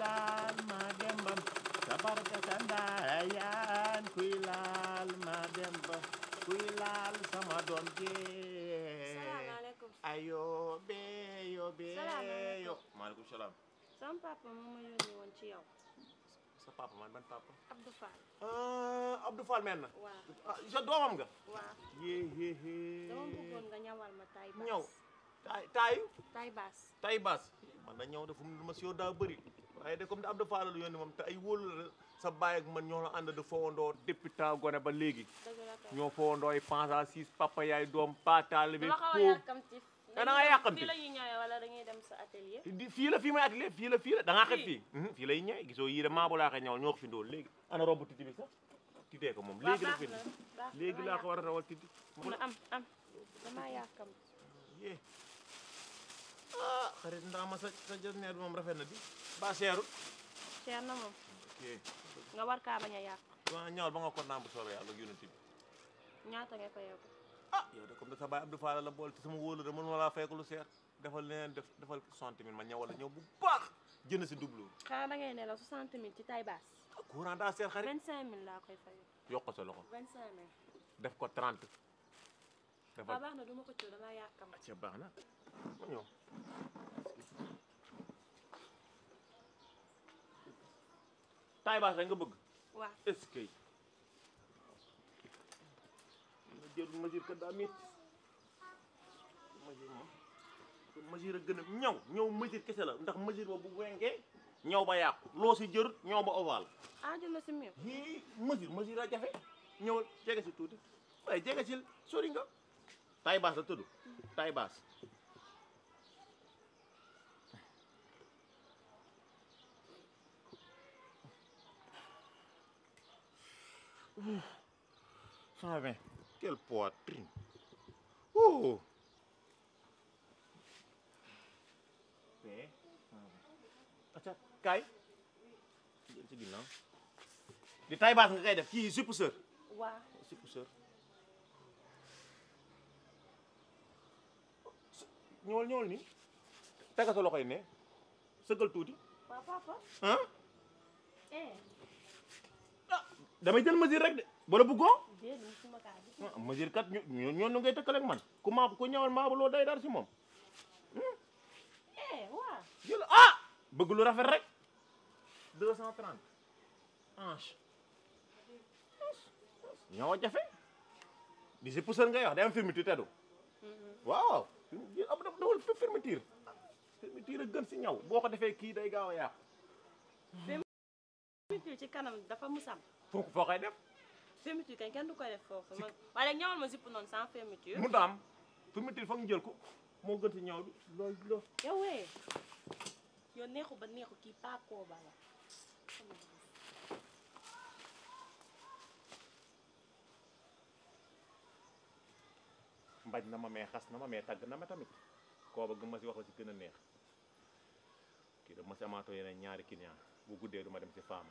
laal ma dembam sabarka sa ndaayaan kuy laal ma demba kuy laal sama doom jee salaamaaleykum ayo be yo be Salaamaaleykum. yo maaleykum salaam sama papa moo ma yónni woon ci yow sa papa man ban papa Abdou Fall ah Abdou Fall men na waaw ah sa doomam nga waaw yee yee yee dama bëggoon nga ñawal ma tay baas ñëw taay taayu tay baas tay baas man na ñëw dafa lu ma si yow daa bëri waaye de comme da Abdou Fall la yónni moom te ay wóolu la sa baay ak man ñoo la ànd de fowandoo depuis temps gone ba léegi dëgg la kay ñoo fowandoo ay pensa six papa yaay doom paataale bi dama xaw a po yàkkamti da nga yàkkamti? fii la ñuy ñëwee wala dañuy dem sa atelier di fii la fii may atelier fii la fii la da ngaa xet Fii? fii fii lay ñëwee gisoo yii de maa bu laa koy ñëwal ñoo ko fi ndóol léegi ana robu titi bi sax titee ko moom waaw léegi la baax fi na baax na léegi dama laa ko war a rawal titi yàkkamti. na am am damaa yàkkamti yee ah xarit ndaa ma sa sa jasneer bi moom rafet na di ba seerul cher na moom ok nga war kaa bañ a yàq waa ñawal ba nga ko naan bu soobee yàlla ak yonent bi ñaata ngay fayeeku ah yow de comme da sa baay Abdou Fall la bool te sama wóolu de mën ma laa fekk lu seer defal leneen def defal soixante mille ma ñëwal la ñëw bu baax jënd si double xanaa da ngay ne la 60 000 ci tay baas courant daa seer xarit 25 000 laa koy fayeku yokk ko sa loxo 25 000 def ko 30 defal waaw baax na du ma ko coow damaa yàkkamti ca baax na ma ñëw taay baas rek nga bëgg waaw est-ce que ma jël mesure que daa métti mesure moom mesure a gën a ñaw ñëw mesure kese la ndax mesure ba bu wengee ñaw ba yàqu loo si jërut ñaw ba ovale aaju na si mieux yii mesure mesure a jafe ñëwal jege si tuuti waaye jege si sori nga taay baas la tudd taay baas cent vingt quelle poitrine oh mais acca kaay jël ci ginnaaw di taay baas nga koy def kii supp sër waaw supp sër ñëwal ñëwal nii tega sa loxo yi ne sëggal tuuti waaw papa ah eh ah damay jël mesure rek de bala bëggoo déedéet musuma kaa gis ah mesure kat ñu ñu ñoonu ngay tëkkale ak man ku maa ku ñëwal maa ba loo day dar si moom eh waaw jël ah bëgg lu rafet rek deux cent trente hanche ñoo jafe di si pousseur ngay wax day am fermeture teddu waaw ab da dawal fermeture fermeture a gën si ñaw boo ko defee kii day gaaw a yàqu fermeture ci kanam dafa musam foo ko foo koy def fermeture kañ kenn du koy def foofu man waaye léegi ñawal ma zipp noonu sans fermeture mu daam fermeture foog ñu jël ko moo gën si ñaw bi loolu loolu yow wee yow neexu ba neexu kii pas koo bala mbaj na ma mee xas na ma mee tàgg na ma tamit koo ba gëm ma si wax la si gën a neex kii da ma si amaatoo yeneen ñaari client bu guddee du ma dem si faama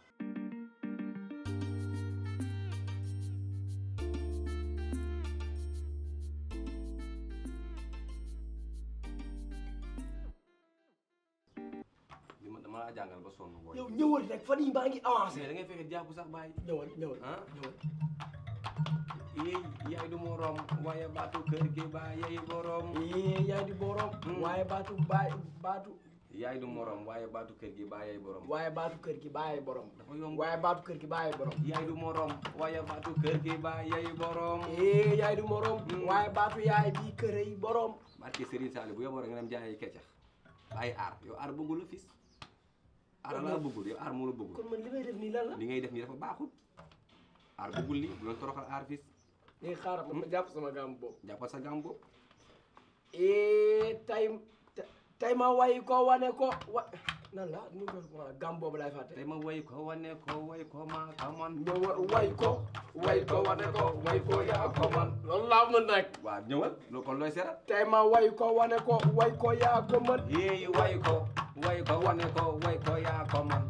li ma dama laa jàngal ba sonn booy. yow ñëwal rek fan yii maa ngi avancé. mais da ngay fexe jàpp sax bàyyi. ñëwal ñëwal ah ñëwal. yéey yaay du morom waaye baatu kër gi ba yaay borom. ii yaay di borom. waaye baatu baay baatu. yaay du morom waaye baatu kër gi ba yaay borom. waaye baatu kër gi baay borom. dafa yomb. waaye baatu kër gi baay borom. yaay du morom waaye baatu kër gi ba yaay borom. ii yaay di morom. waaye baatu yaay bii kër yi borom. barke Serigne Sall bu yóbboo rek nga dem jaayi keccax bàyyi aar yow aar bëggul la fis aar laa bëggul yow aar moo la bëggul kon man li may def nii lan la. li ngay def nii dafa baaxul aar bëggul li bu leen toroxal aar fis léegi xaaral ma ma jàpp sama gàmm boobu. jàppal sa gàm boobu ii tay tay ma way ko wane ko wa nan la nu ko wax gàmm boobu laay fàtte. tey ma way ko wane ko way ko maa ka man ñëwal way ko way ko wane ko way ko yaa ko man loolu laa mën nag. waaw ñëwal loolu kon looy seeral tay ma way ko wane ko way ko yaa ko mën. yéey way ko way ko wane ko way ko yaa ko man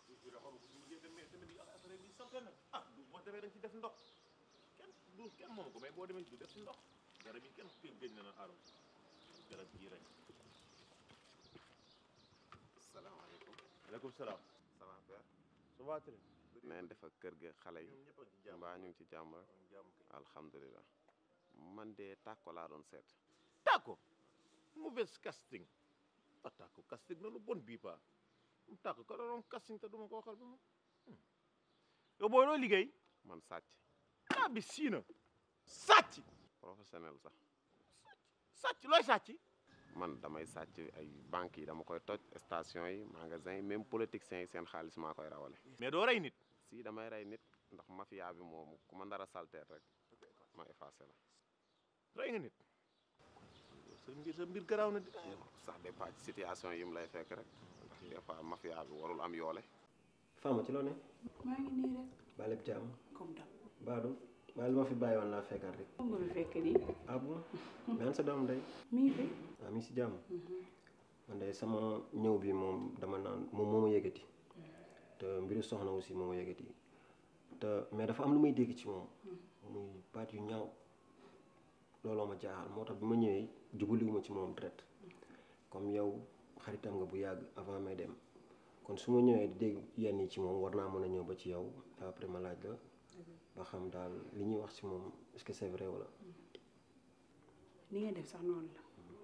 ah du boo demee da nga ci def ndox kenn du kenn moomu ko mais boo demee du def si ndox garab yi kenn kenn gëj na na aaroon garab gii rek salaamaaleykum maaleykum salaam. ça va père ça va très na ngeen def ak kër gi xale yi ñoom ñëpp a ngi ci jàmm. mbaa ñu ngi ci jàmm rek jàmm kay. alhamdulilah man de tàkko laa doon seet Tàkko mauvaise casting ah Tàkko casting na lu bon bii paa Tàkko ka doon casting te duma ko waxal ba moom yow booy loo liggéey man sàcc ah bi siina sàcc professionnel sax sàcc looy sàcc man damay sàcc ay banques yi dama koy toj station yi magasin yi même politiciens yi seen xaalis maa koy rawale mais doo rey nit si damay rey nit ndax mafia bi moom ku ma ndara salteer rek ma effacé la rey nga nit sa mbir sa mbir garaaw na di sax dépend ci situation yi mu lay fekk rek ndax des fois mafia bi warul am yoole Fama ci loo ne maa ngi nii rek baa lépp jàmm comme dam baadu maa li ma fi bàyyi woon laa fekkaat rek moom nga fi fekk nii ah bon mais an sa doom day mi ngi fi ah mi ngi si jàmm man de sama ñëw bi moom dama naan moom moo ma yëgati te mbiru soxna aussi moo ma yëgati te mais dafa am lu may dégg ci moom muy baat yu ñaaw looloo ma jaaxal moo tax bi ma ñëwee jubaliwuma ci moom direct comme yow xaritam nga bu yàgg avant may dem kon su ma ñëwee di dégg yenn yi ci moom war naa mën a ñëw ba ci yow après ma laaj la ba xam daal li ñuy wax ci moom est-ce que c'est vrai wala ni nga def sax noonu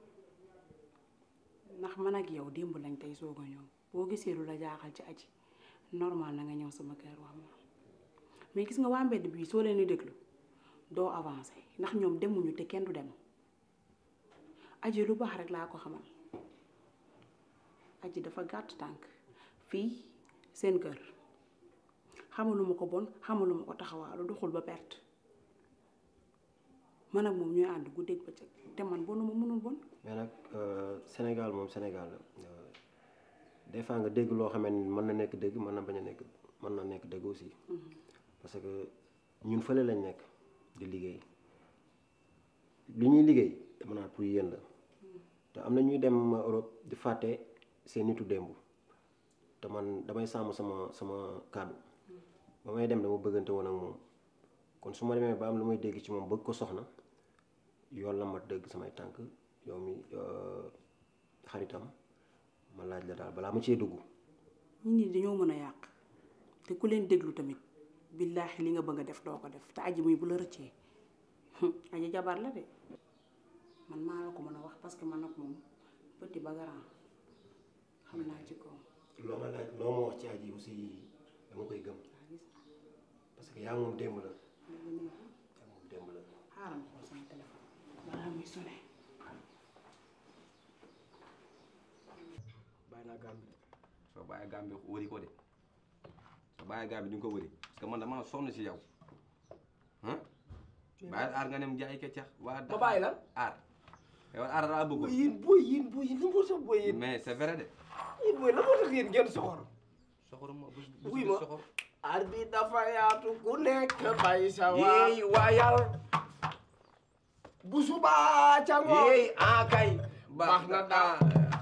la ndax man ak yow démb lañ tey soog a ñëw boo gisee lu la jaaxal ci aji normal na nga ñëw sama kër wax ma mais gis nga waa mbedd bii soo leen di déglu doo avancé ndax ñoom demuñu te kenn du dem aji lu baax rek laa ko xamal aji dafa gàtt tànk fii seen kër xamaluma ko bon xamaluma ko taxawaalu doxul ba perte man ak moom ñooy ànd guddeeg bëccëg te man bonuma mënul bon mais nag euh, Sénégal moom Sénégal la euh, des fois nga dégg loo xamante ni mën na nekk dégg mën na bañ a nekk mën na nekk dégg aussi parce que ñun fële lañ nekk di liggéey li ñuy liggéey dama naan pour yéen la te am na ñuy dem Europe di fàtte seen nitu démb te man damay sàmm sama sama kàddu ba may dem dama bëggante woon ak moom kon su ma demee ba am lu may dégg ci moom bëgg ko soxna yoon la ma dëgg samay tànk yow mi xaritam ma laaj la daal balaa ma cee dugg ñi ñi dañoo mën a yàq te ku leen déglu tamit billaahi li nga bëgg a def doo ko def te aji muy bu la rëccee aji jabar la de man maa la ko mën a wax parce que man nag moom petit ba grand xam naa ci kaw loo ma laaj loo ma wax ci aji aussi dama koy gëm parce que yaa moom démb la yaa moom démb la xaaral ma xool sama téléphone balaa muy sonné bàyyi naa gàmm bi soo bàyyi gaam bi wëri ko de soo bàyyi gaam bi di nga ko wëri parce que man damaa sonn si yow ah bàyyi aar nga nem jaay keccax waa ma bàyyi lan aar yow aar laa bëgg yéen booy yéen booy yéen li mu sax booy yéen mais c'est vrai de yéen booy la moo tax yéen ngeen soxor soxor ma bu Wuy ma. soxor ar bi dafa yaatu ku nekk bay sa waa yéey waayal bu subaa ca ngoon yéey ah kay baax na daal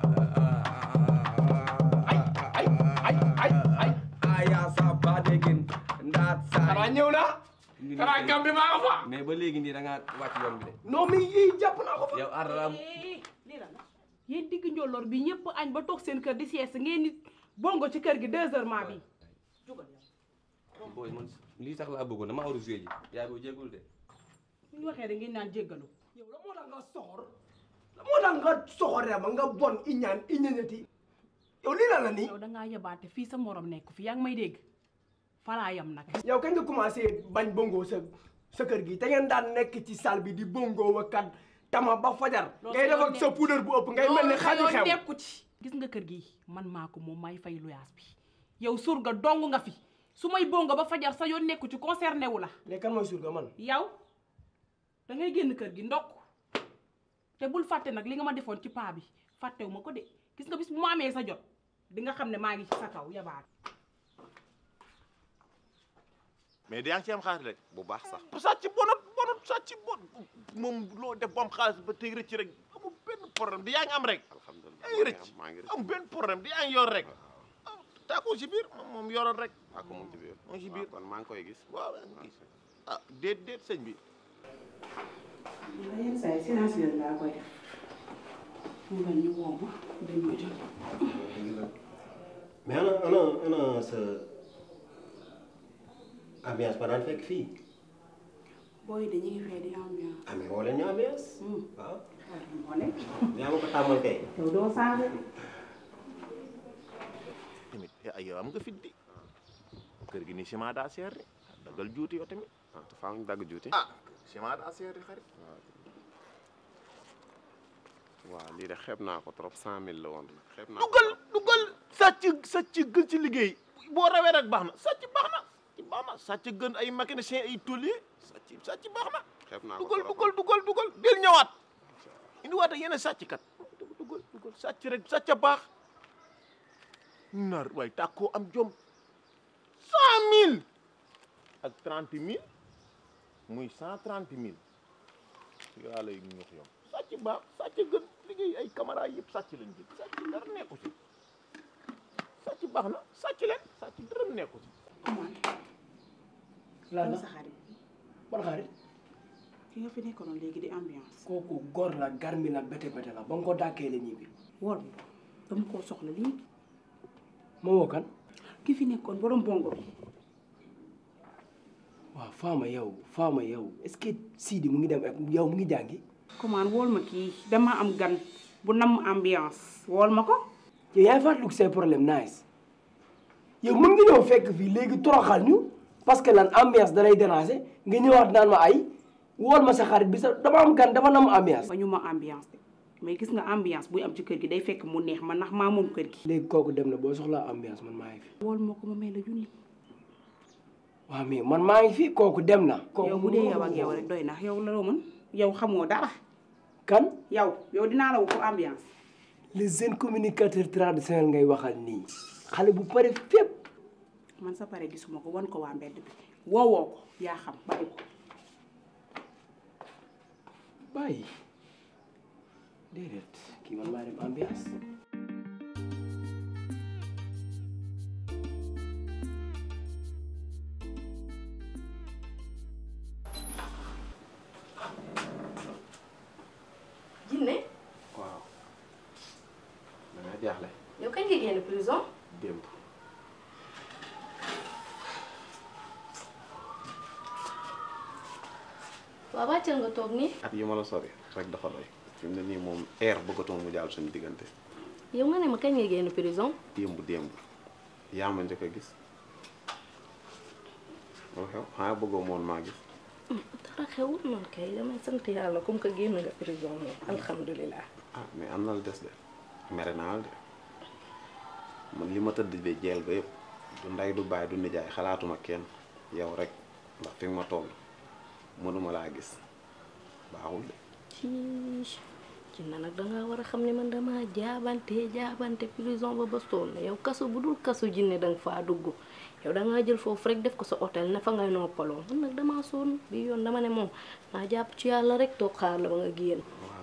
ay ay ay ay ay aya sa ba dégin ndaat xanaa saay ñëw na xanaa gàmm bi maa nga fa mais ba léegi nii da nga wàcc yoon bi de non mais yii jàpp naa ko fa yow aar laa lii la yéen digg njolloor bi ñëpp añ ba toog seen kër di sieste ngeen nit bongo ci kër gi deux heures maa bi jugal yow booy man lii sax laa bëggoon dama war a joué ji yaa ngi jéggul de bu ñu waxee da ngeen naan jéggalu yow la moo tax nga soxor la moo tax nga soxoree ma nga bon iñaan iñañati yow lii la la nii yow da ngaa yebaate fii sa morom nekk fi yaa ngi may dégg falaa yam nag yow kañ nga commencé bañ bongo sa sa kër gi te ngeen daan nekk ci salle bi di bongo wa kat tama ba fajar Loolu ngay sa def yoon ak sa puudar bu ëpp ngay mel ni xaju loolu xew nekku ci gis nga kër gi man maa ko moom may fay luyaas bi yow surga dong nga fi su may bongo ba fajar sa yoon nekku ci concerné wu la léegi kan mooy surga man yow da ngay génn kër gi ndokk te bul fàtte nag li nga ma defoon ci paa bi fàttewu ma ko de gis nga bis bu ma amee sa jot di nga xam ne maa ngi ci sa kaw yabaat mais yaa ngi ci am xaalis rek bu baax sax bu sàcc bonut bonut sàcc bon moom loo def bu am xaalis ba tey rëcc rek amul benn problème di yaa ngi am rek alhamdulilah yaa ngi rëcc maa ngi rëcc am benn problème di yaa ngi yor rek ah tàggoo si biir moom moom yoroon rek ak moom ci biir moo ci waaw biir kon maa ngi koy gis waaw yaa ngi gis ah déet déet sëñ bi la yenn saa yi silencieux laa koy def mu bañ ñu woo ma dañ ma jot mais ana ana ana sa ambiance ba daan fekk fii booy de ñu ngi fee di ambiance. amee woo leen ñu ambiance waaw moo nekk. yaa ma ko tàmmal kay yow doo saaga. tamit ay yow am nga fit di kër gi ni ciment daa seer de dagal juuti yow tamit ah te faaw ñu dagg juuti. ah ciment daa seer di xarit waaw lii de xeeb naa ko trop cent mille la woon xeeb naa ko dugal trop. dugal sàcc sàcc gën ci liggéey boo rawee rek baax na sàcc baax na sàcc baax na sàcc gën ay mécanicien ay tôlier sàcc sàcc baax na xeeb naa ko dugal trop. dugal dugal dugal del ñëwaat indiwaat ak yeneen sàcc kat dugal dugal sàcc rek sàcc a baax nar waaye tàkkoo am jom cent mille ak trente mille muy cent trente mille yaa lay ñux yom sàcc baax sàcc gën liggéey ay caméra yëpp sàcc lañ jël sàcc dara nekku ci sàcc baax na sàcc leen sàcc dara nekku ci lan la sa xarit ban xarit ki nga fi nekkoon léegi di ambiance. kooku góor la garmi la bete bete la ba nga ko dàkkee la ñibbi wol dama koo soxla léegi. moo woo kan ki fi nekkoon borom bongo bi. waaw faama yow faama yow est-ce que Sidi mu ngi dem ak yow mu ngi jàngi commande wool ma kii dama am gan bu nam ambiance wool ma ko. yow yaay fàttaliku say problème nice yow mën nga ñëw fekk fii léegi toroxal ñu parce que lan ambiance da lay déranger nga ñëwaat naan ma ay wool ma sa xarit bi sa dama am gan dafa nam ambiance ba ñu ma ambiance de mais gis nga ambiance buy am ci kër gi day fekk mu neex ma ndax maa moom kër gi. léegi kooku dem na boo soxlaa ambiance man maa ngi fi wool ma ko ma may la junni. waaw mais man maa ngi fi kooku dem na kooku yow bu dee yow ak yow rek doy na yow la loo mën yow xamoo dara. kan yow yow dinaa la woo pour ambiance. les jeunes communicateurs traditionnels ngay waxal nii xale bu pare fépp man sa pare gisuma ko wan ko waa mbedd bi woowoo ko yaa xam bàyyi ko. bàyyi déedéet kii man maa dem ambiance Jinne waaw da nga jaaxle yow kañ nga génn prison démb waaw wàccal nga toog nii at yu ma la sori rek dafa doy fi mu ne nii moom air bëggatuma mu jàll suñu diggante yow nga ne ma kañ nga génn prison démb démb yaa ma njëkk a gis lu xew xanaa bëggoo moon maa gis dara xewul noonu kay damay sant yàlla comme que génn nga prison moom alhamdulilah ah mais am na lu des de mere naa la de man li ma tëdd de jeel ba yëpp du ndey du baay du nijaay xalaatuma kenn yow rek ndax fi nga ma toll mënuma laa gis baaxul de ci ci na nag danga war a xam ne man dama jaabante jaabante prison ba ba sonn yow kaso bu dul kaso jinne danga faa dugg yow dangaa jël foofu rek def ko sa hôtel ne fa ngay noppaloo man nag dama sonn bi yoon dama ne moom naa jàpp ci yàlla rek toog xaar la ba nga génn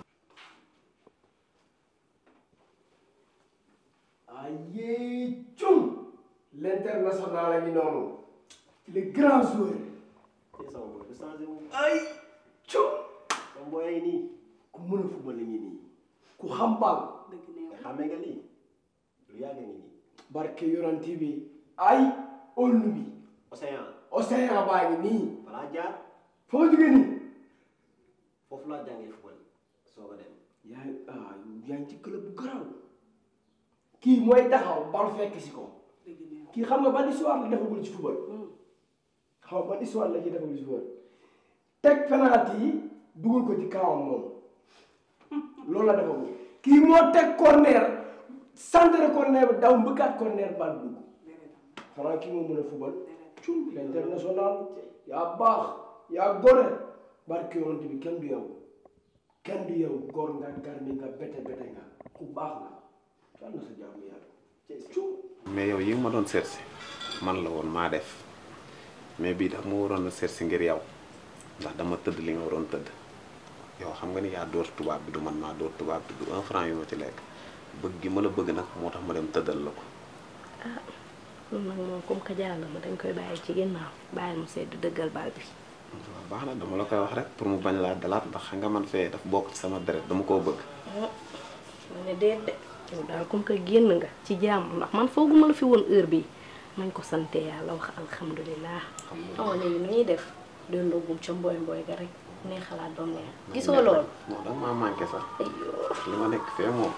ayee cum l'international a ngi noonu le grand joueur te sama boy du changé moom ay cum sama boy ay nii ku mën a football la ngi nii ku xam bal dëgg neew xamee nga lii lu yàgg ngi nii barke yoranti bi ay olnu bi océan océan baa ngi nii balaa jaar foo jóge nii foofu laa jàngee football soo ko dem yaa ah yaa ngi ci club bu garaaw kii mooy taxaw bal fekk si ko dëgg neew kii xam nga ban histoire la defagul ci football xam nga ban histoire la ci defagul ci football teg penalty yi dugal ko ci kawam moom loolu la defagul kii moo teg corner centre corner bi daw mbëkkaat corner bal dugg xanaa kii moo mën a football cum l'international yaa baax yaa gore barke yonent bi kenn du yow kenn du yow góor nga garmi nga bete bete nga ku baax nga yàlla na sa jaamu yàlla cum mais yow yi nga ma doon seet si man la woon maa def mais bii daf ma waroon a seet si ngir yow ndax dama tëdd li nga waroon tëdd yow xam nga ni yaa dóor tubaab bi du man maa dóor tubaab bi du un franc yu ma ci lekk bëgg gi ma la bëgg nag moo tax ma dem tëddal la ko loolu nag moom comme que jàll ma dañ koy bàyyi ci ginnaaw bàyyi mu sedd dëggal bal bi waaw baax na dama la koy wax rek pour mu bañ laa dalaat ndax xam nga man fee daf bokk ci sama deret dama koo bëgg ma ne déet de yow daal comme que génn nga ci jàmm ndax man fooguma la fi woon heure bi nañ ko sante yàlla wax alhamdulilah awa léegi nu ñuy def doon ndoggum ca mbooy mbooy ga rek ne xalaat doon neex gisoo loolu non danga maa manqué sax ayoo li ma nekk fee moom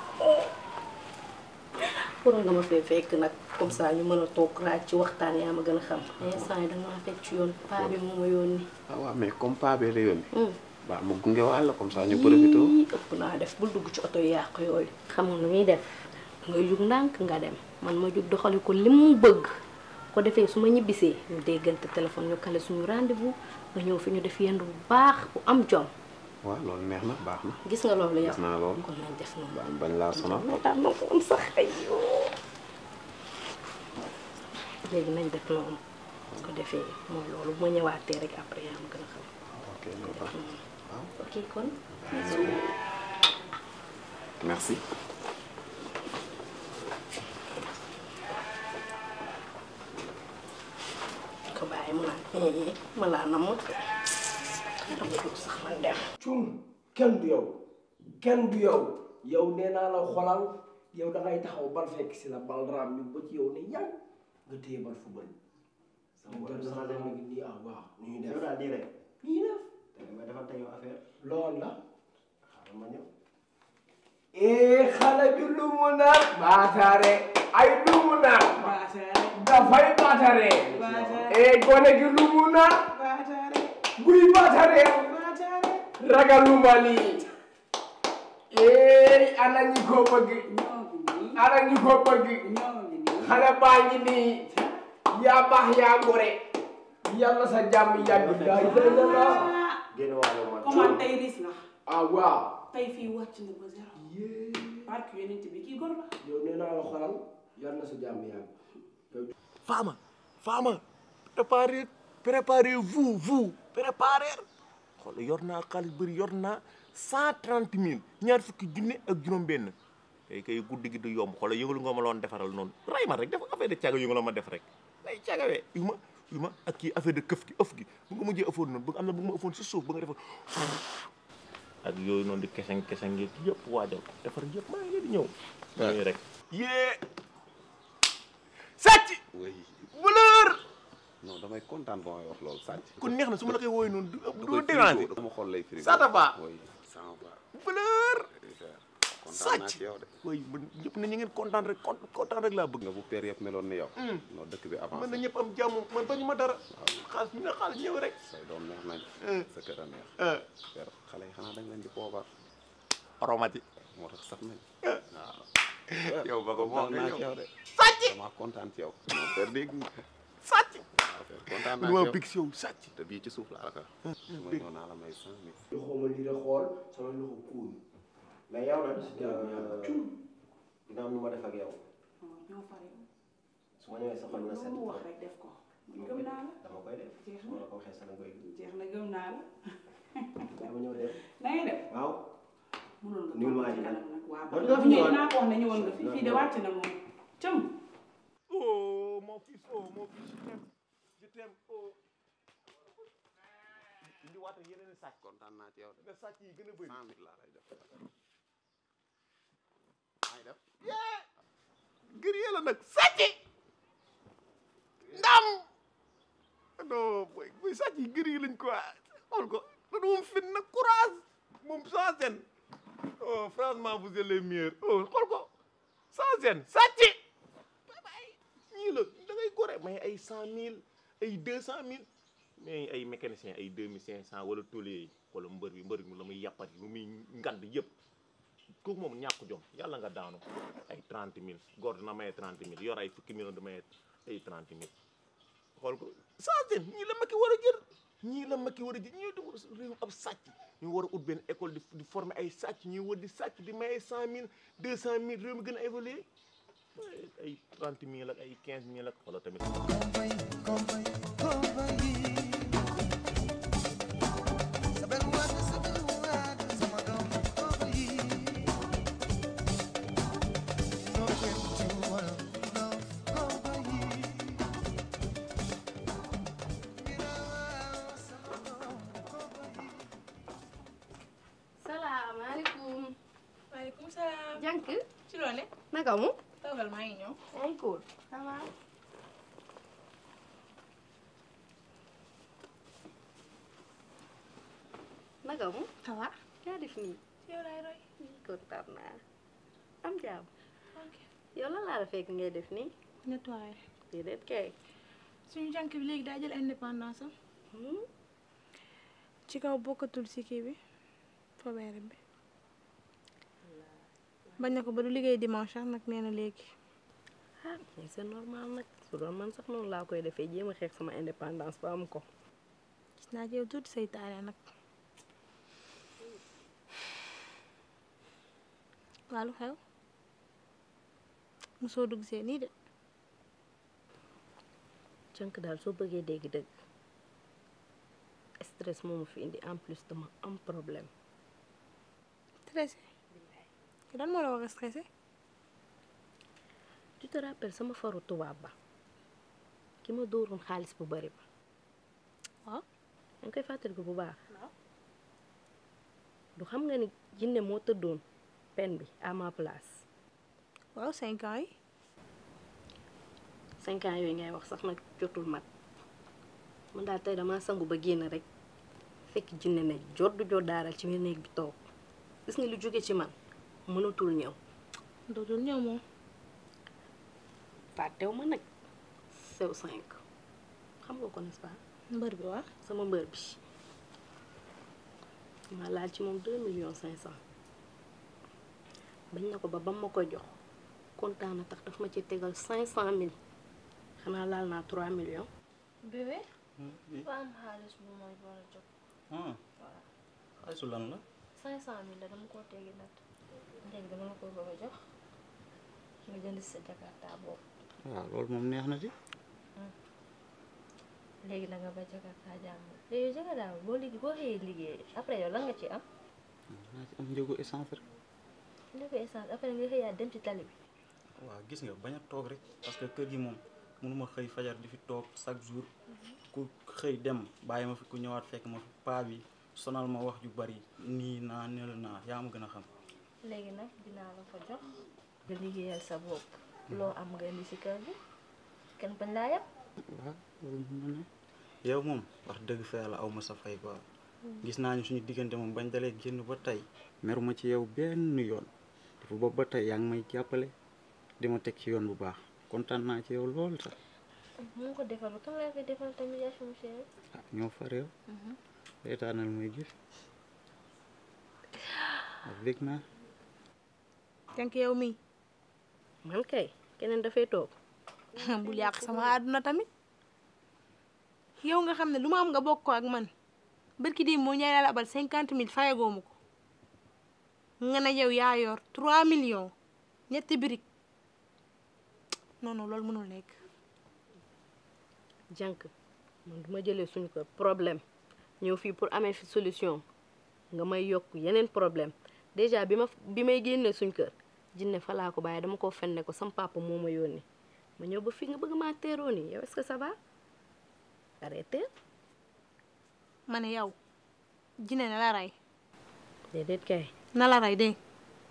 waroon nga ma fee fekk nag comme ça ñu mën a toog raaj ci waxtaan yaa ma gën a xam instant yi danga maa fekk ci yoon paa bi moo ma yónni ah waaw mais comme paa bee la yónni Hmm. baa ma gunge wàll comme ça ñu profité Yii, ëpp naa def bul dugg ci oto yu yàq yooyu xamul nu ñuy def nga jug ndànk nga dem man ma jug doxali ko li mu bëgg ko defee su ma ñibbisee ñu déggante téléphone ñu kale suñu rendez-vous nga ñëw fi ñu def yendu bu baax bu am jom waaw loolu neex na baax na gis nga loolu yow gis naa loolu kon nañ def noonu bañ bañ laa sonal moo tax ma ko am sax ayoo léegi nañ def noonu ko defee mooy loolu bu ma ñëwaatee rek après yaa ma gën a xam ok loolu baax ok kon merci ko bàyyi mu naan eh ma laa namm dama dugg sax man dem cum kenn du yow kenn du yow yow nee naa la xolal yow da ngay taxaw bal fekk si la bal raam ñu ba ci yow ne yàgg nga téye bal football sama jot na sax ngi nii ah waaw nu ñuy def yow daal nii rek nu ñuy def te ma defal tey yow affaire loolu la xaaral ma ñëw ee xale bi lu mu naan baataare ay lu mu naan dafay baataare ee gone gi lu mu naan buy baataare ragaluma lii ee ana ñi ko bëgg ana ñi ko bëgg xale baa ngi nii yaa baax yaa gore yàlla sa jàmm yàgg daa yàlla génn waale man comment tey ris na ah waaw tey fii wàcc na ba zéro barke yonent bi kii gor la yow nee naa la xolal yàlla na sa jàmm yàgg Fama Fama préparez préparez vous vous préparez xool yor naa xaalis bëri yor naa cent trente mille ñaar fukki junne ak juróom-benn kay kay guddi gi du yomb xoolal yëngalu nga ma loon defaral noonu ray ma rek def affaire de caga yëngaloo ma def rek day cagawee yu ma yu ma ak kii affaire de këf gi ëf gi bu nga mujjee ëffoon noonu bu am na bu ma ëffoon si suuf ba nga defoon ak yooyu noonu di keseng keseng yeeg yëpp waajal ko defar yëpp maa ngi leen di ñëw ñooyu rek yée sàcc oui voleur non damay kontaan ba may wax loolu sàcc kon neex na su ma la koy wooyee noonu du da du koy déranger frigo dama xool lay frigo Ça te va? oui ça va voleur kontaan naa sàcc ci yow de oui man ñëpp na ñu ngeen kontaan rek kon kontaan rek laa bëgg nga bu père yëpp meloon ni yow non dëkk bi man na avancé ñëpp am jàmm man bañu ma dara xaalis ñu ne xaalis ñëw rek say doom neex nañ Eh. sa kër a neex ah père xale yi xanaa dañ leen di poobar aromati moo tax saf nañ waaw yow ba ko kontaan nga naa ñëw ci yow de sàcc dama kontaan ci yow non père dégg nga sàcc waaw père kontaan naa lu ci ma yow big si yow sàcc te bii ci suuf laa la ko su ma ñëw naa la may cent mille loxo ma lii de xool sama loxo kuul mais yow nag jàmm yàlla cum dina am nu ma def ak yow ñoo fare su ma ñëwee sa xol na set loolu wax rek def ko man gëm naa la dama koy def Jeex su ma la ko waxee sax da nga koy jeex na gëm naa la dama ñëw dem na ngay def waaw mënoon nga Nuyul toog waa ci ji kanam nag waa War ba nga fi ñëw ñëwaat. dinaa ko wax ne ñëwoon nga fi fii de War wàcc na moom cëm oh mon fils oh mon fils je t'aime je t'aime oh indi waata yeneen i sàcc kontaan naa ci yow de nga sàcc yi gën a bëri cent mille laa lay def maa ngi def gër yee la nag sàcc ndam non boy boy sàcc yi gër yi lañ quoi xool ko da moom fin nag courage moom sans gêne oh franchement vous êtes les meilleurs oh xool ko sans gêne sàcc bye bye ñii la da ngay gore mais ay cent mille ay deux cent mille mais ay mécanicien ay deux mille cinq cent wala tôlier yi wala mbër bi mbër bi la muy yàppat lu muy ngand yëpp kooku moom ñàkk jom yàlla nga daanu ay trente mille góor dina maye trente mille yor ay fukki million di maye ay trente mille xool ko sans ñii la Macky war a jël ñii la Macky war a jël ñii di war a réew ab sàcc ñu war a ut benn école di di former ay sàcc ñuy war di sàcc di maye cent mille deux cent mille réew mi gën a évoluer ay trente mille ak ay quinze mille ak wala tamit salaamaaleykum maaleykum salaam. jànk ci loo ne naka mu toogal maa ngi ñëw yaa ngi cool ça va naka mu ça va yaa def nii yow laay roy kontaan naa am jàmm yow lan laa la fekk ngay def nii nettoyé déedéet kay suñu jànk bi léegi daa jël indépendance am ci kaw bokkatul si kii bi fobeere bi bañ na ko ba du liggéey dimanche sax nag nee na léegi ah mais c'est normal nag su doon man sax noonu laa koy defee jéem a xeex sama indépendance ba am ko gis naa ci yow tuuti seytaane nag waa lu xew mosoo dugg see nii de jànk daal soo bëggee dégg-dëgg stress moomu fi indi en plus dama am problème stressé lan moo la war a stressé tu te rappelles sama faru tubaab ba ki ma dóoroon xaalis bu bari ba waaw yaa ngi koy fàttaliku bu baax du xam nga ni jinne moo tëddoon pen bi à ma place waaw cinq ans yi cinq ans yooyu ngay wax sax nag jotul mat man daal tey dama sangu ba génn rek fekk jinne ne joddu joddaaral ci biir néeg bi toog gis nga lu jóge ci man mënatul ñëw dootul ñëw moom fàttew ma nag sew cinq xam nga ko n'est-ce pas mbër bi waa sama mbër bi ma laal ci moom deux millions cinq cent bañ na ko ba ba ma ko jox kontaan na tax daf ma ci tegal cinq cent mille xanaa laal naa trois millions bébé ba am xaalis bu mooy war a jot ah xaalisu lan la cinq cent mille la dama koo tegi nat léegi dama la ko bëgg a jox nga jënd si sa jakarta boobu waaw loolu moom neex na ci léegi da nga ba jakarta jàmm léegi jakarta boo liggéey boo xëyee liggéey après yow lan nga ci am naa ci am njëgu essence rek li ko essence après nga xëyaat dem ci tali bi waaw gis nga bañ a toog rek parce que kër gi moom mënuma xëy fajar di fi toog chaque jour ku xëy dem bàyyi ma fi ku ñëwaat fekk ma fi paa bi sonal ma wax ju bari nii naa nel naa yaa ma gën a xam léegi nag dinaa la ko jox nga liggéeyal sa bopp loo am nga indi si kër gi kenn bañ laa yab waaw loolu mën na ne yow moom wax dëgg fa yàlla aw ma sa fay quoi gis naa ni suñu diggante moom bañ dalee génn ba tey meruma ci yow benn yoon dafa boobu ba tey yaa ngi may jàppale di ma teg ci yoon bu baax kontaan naa ci yow lool sax mu ko defal kan laa koy defal tamit yaa sama chérie ah ñoo far yow reetaanal muy gis ak bég naa jànk yow mii man kay keneen dafay toog bul yàq sama àdduna tamit yow nga xam ne lu ma am nga bokk ko ak man barki di moo ñaay la abal cinquante mille fayagoo ma ko nga ne yow yaa yor trois millions ñetti birig non non loolu mënul nekk jànk man duma jëlee suñu ko problème ñëw fii pour amee fi solution nga may yokk yeneen problème déjà bi ma bi may génnee suñ kër jinne fa laa ko bàyyi dama ko fenne ko sam papa moo ma yónni ma ñëw ba fii nga bëgg maa teeroo nii yow est-ce que ça va arrêté ma ne yow jine na la rey déedéet kay na la rey dégg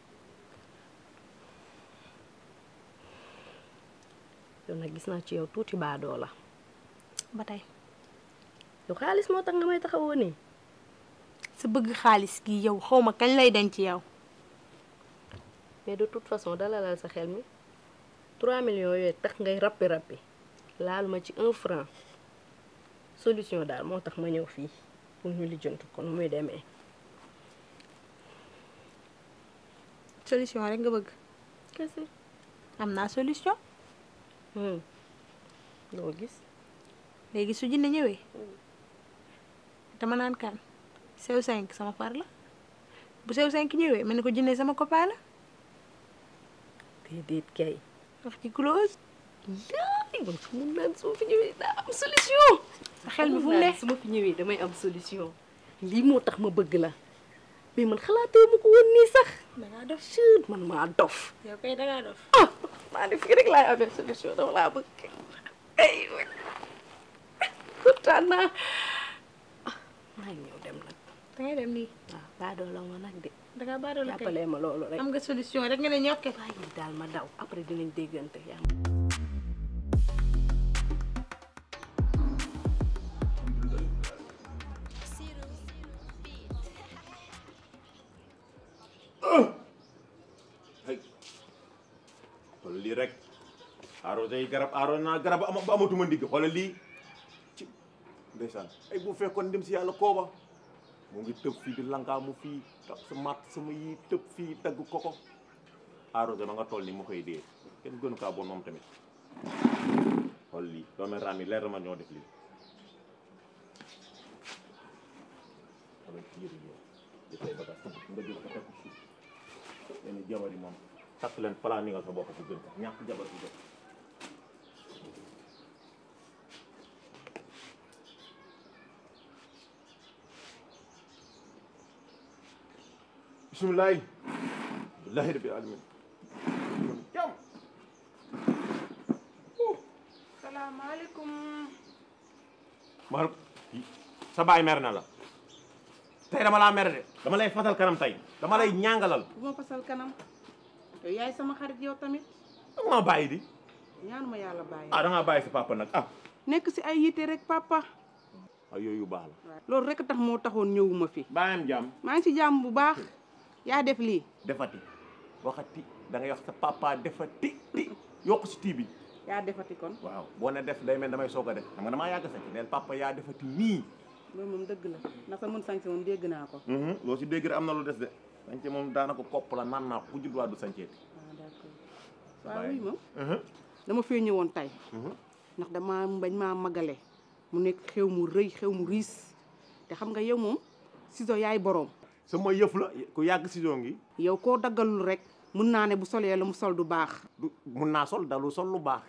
yow nag gis naa ci yow tuuti baadoo la ba tey yow xaalis moo tax nga may taxawoo nii sa bëgg xaalis gi yow xaw ma kañ lay denc yow mais de toute façon dalalal sa xel mi 3 millions yooyu tax ngay rappi rappi laal ma ci un franc solution daal moo tax ma ñëw fii pour ñu lijjantu ko nu muy demee solution rek nga bëgg kese am naa solution loo gis léegi su jinne ñëwee dama naan kan sew cinq sama far la bu sew cinq ñëwee ma ne ko jinne sama copain la déedéet kay wax ci close yaay man su mun naan su ma fi ñëwee daa am solution sa xel mi fu mu ne su ma fi ñëwee damay am solution lii moo tax ma bëgg la mais man xalaatee ma ko woon nii sax dangaa dof chut man maa dof yow kay dangaa dof ah maa ne fii rek laay amee solution dama laa bëgg ay kontaan naa maa ngi ñëw dem nag dangay dem nii waaw baadoo la ma nag de dangaa baarale kay jàppalee ma loolu rek am nga solution rek nga ne ñokke bàyyi daal ma daw après dinañ déggante yaa ay xoolal lii rek arrosé yi garab arrosé naa garab ba ama- ba amatuma ndigg xoolal lii ci ndeysaan ay bu fekkoon dem si yàlla kooba mu ngi tëb fii di lankaamu fii tap sa mat sama yi tëb fii dagg koko arrosé ma nga toll ni mu koy dee kenn gënu kaa bon moom tamit xool lii doomi raam yi leer na ma ñoo def lii xoolal ci yëri yow di say bagaas nga jël ko teg ko suuf leen jabar yi moom takk leen plan ni nga sa bopp bu gën ñàkk jabar bu gën bismillahi billahi rabbil alamin jam salaamaaleykum mar sa baay mer na la tey dama laa mer de dama lay fatal kanam tey dama lay ñàngalal bu ma fasal kanam yow yaay sama xarit yow tamit danga maa bàyyi di ñaanu ma yàlla bàyyi ah dangaa bàyyi sa papa nag ah nekk si ay yitte rek papa ay yooyu baax la loolu rek tax moo taxoon ñëwuma fi bàyyam jàmm maa ngi ci jàmm bu baax yaa def lii defati waxati da ngay wax sa papa defati ti yokk si tii bi yaa defati kon waaw boo ne def day mel damay soog a def xam nga damaa yàgg sañ neel papa yaa defati nii loolu moom dëgg la ndax sa mën sañse moom dégg naa ko loo si dégg rek am na lu des de sañce moom daanaka kopp la naan naa ku judd waa du sañceeti ah d'accord waaw oui moom dama fee ñëwoon tey ndax dama bañ maa magale mu nekk xew mu rëy xew mu riis te xam nga yow moom ciseau yaay boroom sama yëf la ku yàgg si ngi yow koo daggalul rek mun naa ne bu solee la mu sol du baax du mun naa sol dalu sol lu baax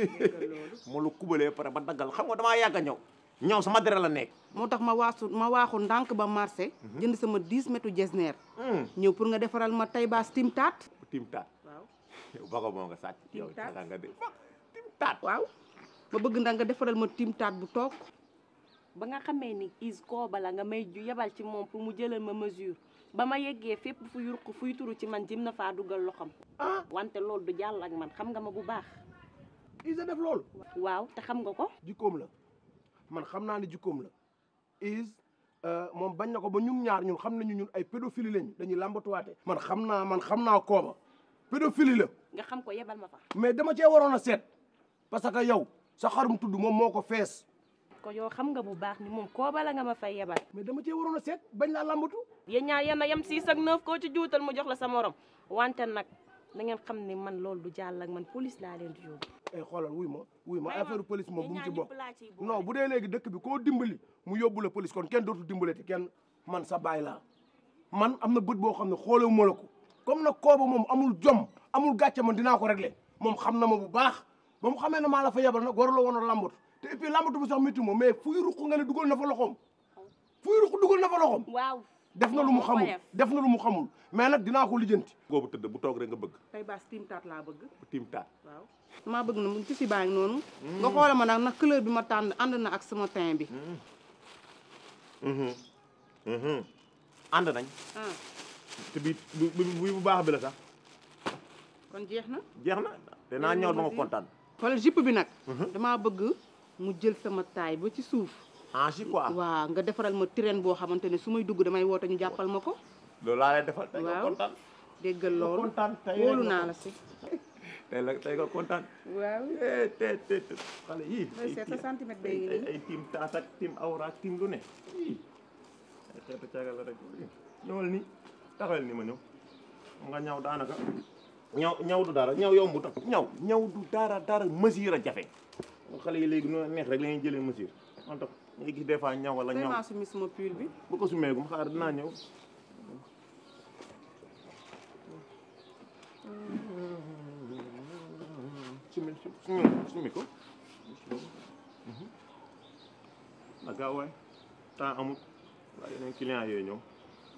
moo la kubalee pare ba daggal xam nga damaa yàgg a ñëw ñëw sama dere la nekk moo tax ma waasu ma waaxu ndànk ba marché jënd sama 10 mètres jesner ñëw pour nga defaral ma tay baas tim taat tim taat waaw yow bago moo nga sàcc yow taat. nga nga de tim taat waaw ma bëgg ndax nga defaral ma tim taat bu toog ba nga xamee ni is kooba la nga may ju yebal ci moom pour mu jëlal ma mesure ba ma yeggee fépp fu yurq fuy turu ci man jëm na faa dugal loxam wante loolu du jàll ak man xam nga ma bu baax Isa def loolu waaw te xam nga ko jikkoom la man xam naa ne jikkoom la is moom bañ na ko ba ñun ñaar ñun xam nañu ñun ay pédophile lañu dañuy làmbatuwaate man xam naa man xam naa kooba pédophile la nga xam ko yebal ma fa mais dama cee waroon a seet parce que yow sa xarum tudd moom moo ko fees ko yow xam nga bu baax ni moom kooba la nga ma fay yebal mais dama cee waroon a seet bañ laa làmbatu yéen ñaar yéen a yem six ak neuf koo ci juutal mu jox la sa morom wante nag na ngeen xam ni man loolu du jàll ak man police laa leen di yóbbu ay xoolal wuy ma wuy ma May ma, affaire police moom bu mu ci ñaar bokk ñëpp laa ciy boole. non bu dee léegi dëkk bi koo dimbali mu yóbbu la police kon kenn dootul dimbalati kenn man sa baay laa man am na bët boo xam ne xoolewu ma la ko comme nag kooba moom amul jom amul gàcce man dinaa ko régler moom xam na ma bu baax ba mu xamee ne maa la fa yebal nag waruloo woon a lambatu te et puis lambatu bi sax métti ma mais fuy ruq nga ne dugal na fa loxoom fuy ruq dugal na fa loxoom waaw def na lu mu moo ko xamul def. def na lu mu xamul mais nag dinaa ko lijjanti goobu tëdd bu toog rek nga bëgg tay baas tim taat laa bëgg tim taat waaw maa bëgg na mu ci si baa ngi noonu nga xoola ma nag nag couleur bi ma tànn ànd na ak sama teint bi ànd nañ ah te bi bu bu bu baax bi la sax kon jeex na jeex na te naa ñëw ba nga kontaan xoolal jupe bi nag damaa bëgg mu jël sama taay ba ci suuf ah si quoi waaw nga defaral ma train boo xamante ne su may dugg damay woote ñu jàppal ma ko loolu laa lay defal tey nga waaw kontaan déggal loolu kontaan tey wóolu rek nga naa la si tey la tey nga kontaan waaw eh te te te xale yii looy seet sa centimètre bay ngi ay nii ay tiim taas ak tiim awra ak tiim lu ne ii ay xeetu caagal la rek ñëwal ni taxawal ni ma ñëw nga ñaw daanaka ñaw ñaw du dara ñaw yombu tax ñaw ñaw du dara dara mesure a jafe xale yi léegi noonu neex rek la ñuy jëlee mesure man tax ngay gis des fois ñaw wala ñaw vraiment sumi sama pull bi bu ko sumeegum xaar dinaa ñëw sumi sumi sumi ko a gaaw waay temps amul waaye yeneen client yooyu ñëw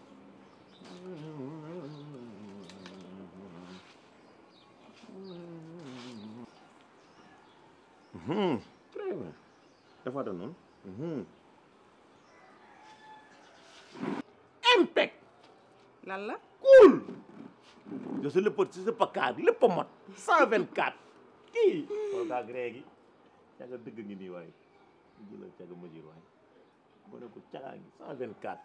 Mhm, très bien dafa da noonu Mhm. impec lan la cool je suis le petit sa pakaar lépp a mot 124 kii xool kaa gré gi caga dëgg ngi nii waaye jëlal caga mesure waaye mu ne ko cagaa ngi 124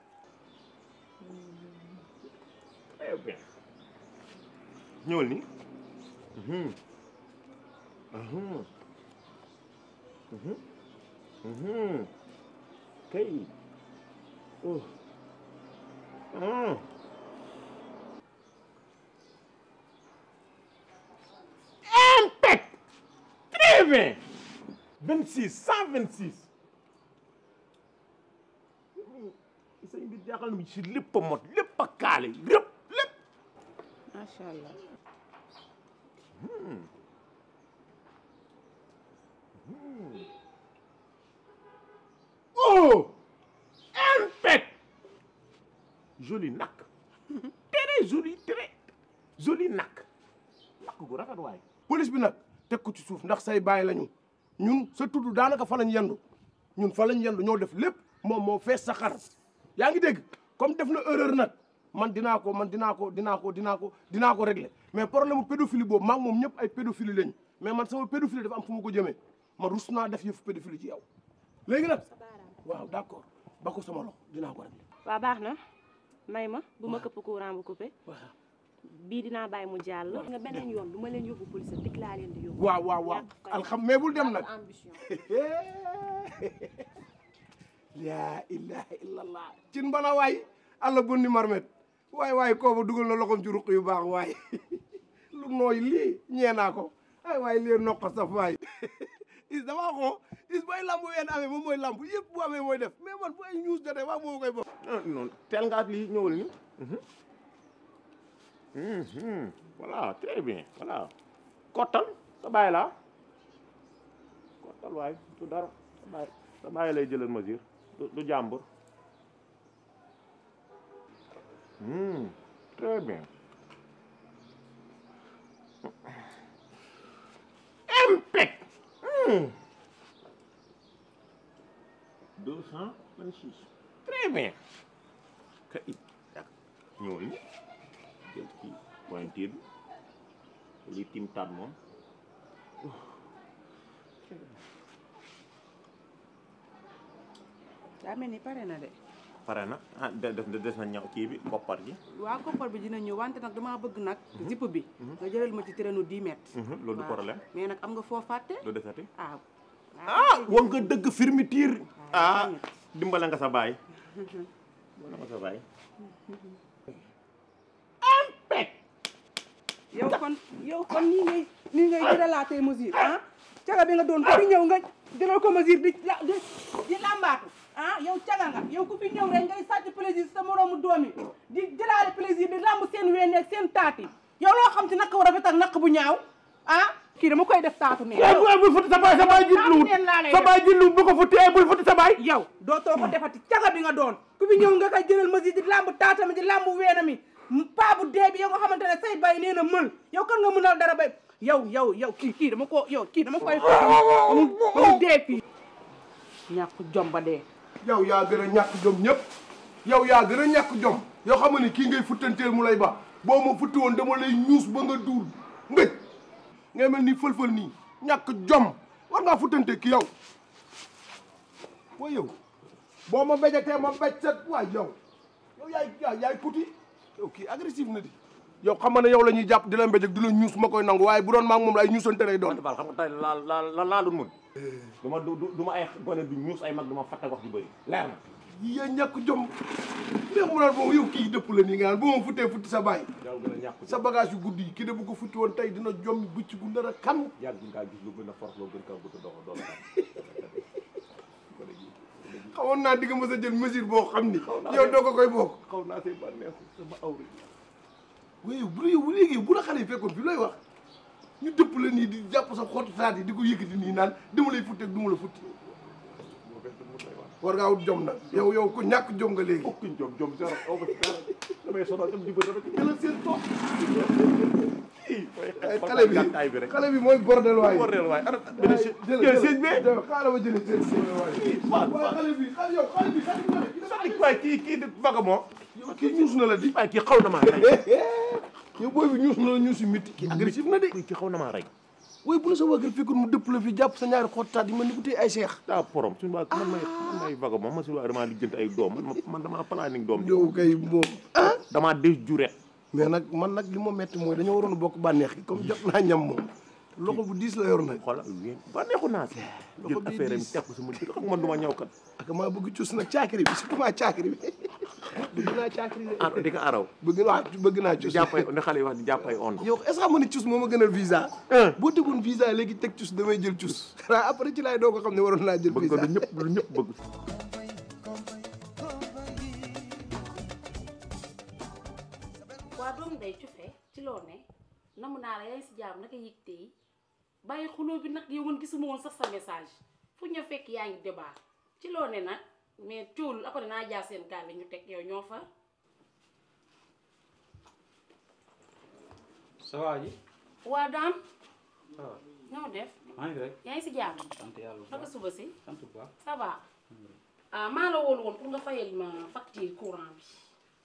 très bien ñëwal ni mhm mhm mhm mhm kay oh mhm impec très bien 26 126 say mbir jaaxal na mu ci lépp a mot lépp a kaale lépp lépp macha allah oh impec joli nak très joli très joli nak nak gu rafet waay police bi nag teg ko ci suuf ndax say bàyyi lañu ñun sa tudd daanaka fa lañ yendu ñun fa lañ yendu ñoo def lépp moom moo fees sa xar yaa ngi dégg comme def na erreur nag man dinaa ko man dinaa ko dinaa ko dinaa ko dinaa ko régler mais problème mu pédophilie boobu maa ngi moom ñëpp ay pédophilie lañ mais man sama pédophilie dafa am fu ma ko jëmee man rus naa def yëfu pédophilie ci yow léegi nag waaw d'accord ba ko sama loxo dinaa ko régler waa baax na may ma bu ma këpp courant bu coupé bii dinaa bàyyi mu jàll nga beneen yoon du ma leen yóbbu police dik laa leen di yóbbu waaw waaw waaw alxam mais bul dem nag ambition laa ilaha illallah cin bana waay alla bonni marmet waay waay kooba dugal na loxom ci ruq yu baax waay lu nooy lii ñee naa ko ay waay lii noqa saf waay is damaa xoo is bay lamb ween amee moom mooy lamb yëpp bu amee mooy def mais man bu ay ñuus jotee waa moo koy bokk non non teel nga ak lii ñëwal ni voilà très bien voilà kottal sa bàyyi laa kottal waay du dara sa bàyyi sa bàyyi lay jëlal mesure du du jàmbur Hmm, très bien impec Hmm. deux cent vingt-six très bien kay ak ñëwal ni jël kii pointure bi li tim taat moom daa mel ni pare na de pare na ah de- def des na ñaw kii bi koppar gi waa koppar bi dina ñëw wante nag damaa bëgg nag zipp bi nga jëlal ma ci traîneau 10 mètres Mhm, loolu du Waaw. problème mais nag am nga foo fàtte lu desati ah ah war nga dëgg fermeture ah dimbale nga sa baay dimbale nga sa baay yow kon yow kon nii ngay nii ngay jëlalaatee mesure ah caga bi nga doon ku fi ñëw nga jëlal ko mesure di la di di làmbaatu ah yow caga nga yow ku fi ñëw rek ngay sàcc plaisir sa moroomu doom yi di jëlaale plaisir di làmb seen ween ak seen taat yi yow loo xam ci naq bu rafet ak naq bu ñaaw ah kii dama koy def taatu neen Eh, bu- bul futti sa baay sa baay jitluwut sa baay jitluwut bu ko futti eh bul futti sa baay yow dootoo ko defati caga bi nga doon ku fi ñëw nga koy jëlal mesure di làmb taatami di làmb weenami paa bu dee bi yow nga xamante ne say bay nee na mël yow kan nga mënal dara bay yow yow yow kii kii dama ko yow kii dama koy ba mu ba mu dee fii ñàkk jom ba dee yow yaa gën a ñàkk jom ñëpp yow yaa gën a ñàkk jom yoo xam ne kii ngay futtanteel mu lay ba boo ma futti woon dama lay ñuus ba nga duul mbéj ngay mel ni fël-fël nii ñàkk jom war ngaa futtante ki yow waa yow boo ma béjatee ma béj set waay yow yow yaay yaay yaay puti yow kii agressif na di yow xam nga ne yow la ñuy jàpp di la mbéj ak di la ñuus ma koy nangu waaye bu doon maa ngi moom la ay ñuusante lay doon Fall xam nga tey laa laa la laa dun mun du ma du du ma ay gone du ñuus ay mag du ma fàtte wax ju bëri leer na yaa ñàkk jom mais mu naan moom yow kii dëpp la nii nga naan bu ma futtee futti sa baay yow gën a ñàkk sa bagage yu guddi yi kii de bu ko futti woon tey dina jommi bëcc gu ndara kan yàgg ngaa gis lu gën a force loo gën kaa gudd dox doole xawoon naa di nga mës a jël mesure boo xam ni yow doo ko koy bokk xaw naa see bànneexu sama awri waaye bu yow bu léegi bu la xale yi fekkoon fi looy wax ñu dëpp la nii di jàpp sa xottu saat yi di ko yëkkati nii naan dama lay futti ak du ma la futti war ngaa wut jom nag yow yow ko ñàkk jom nga léegi aucune jom jom zéro aw ma ci dara damay sonal dem jubal dama ci jëlal seen toog ay xale bi gàttaay bi rek xale bi mooy bordel waay bordel waay ana waay benn jël sëñ bi xaaral ma jëlee seen sëñ waay waaw waaye xale bi xale yow xale bi xale bi sadi waay kii kii di vaga moo kii ñuus na la di waaye kii xaw na maa rey yow booy bi ñuus na la ñuus yu métti kii agressif na de kii xaw na maa rey waaye bu la sa wàggal fekkoon mu dëpp la fi jàpp sa ñaari xottaat yi man ni bu tey ay seex daa porom suñu waa man may man may vago moom ma suñu waa damaa lijjanti ay doom man man damaa planning doom yow kay moom ah damaa des juret mais nag man nag li ma metti mooy dañoo waroon a bokk bànneex gi comme jot naa ñam moom loxo bu diis la yor nag xoolal yéen ba neexu naa si jël bii affaire am diis. teg ko sama dëkk xam man du ma ñëw kat ak maa bëgg cus nag caakiri bi surtout maa caakiri bi bëgg naa caakiri de ah di ko araw bëgg naa bëgg naa di cus jàppay ne xale yi wax di jàppay on yow est-ce que xam nga ne cus moo ma gënal visa boo tegoon visa léegi teg cus damay jël cus xanaa après ci laay doo ko xam ne waroon naa jël bëgg visa ko lu ñëpp lu ñëpp bëgg waa doom day cufe ci loo ne namu naa la yaa ngi si jàmm naka yëg tey bàyyi xuloo bi nag yow man gisuma woon sax sa message fu ñu fekk yaa ngi débat ci loo ne nag mais coolul après naa jaar seen gaal ñu teg yow ñoo fa sa waa ji waa daam ça va ñoo def maa ngi rek yaa ngi si jàmm sant yàlla bu naka baax suba si sant bu baax ça va ah maa la woon woon pour nga fayal ma facture courant bi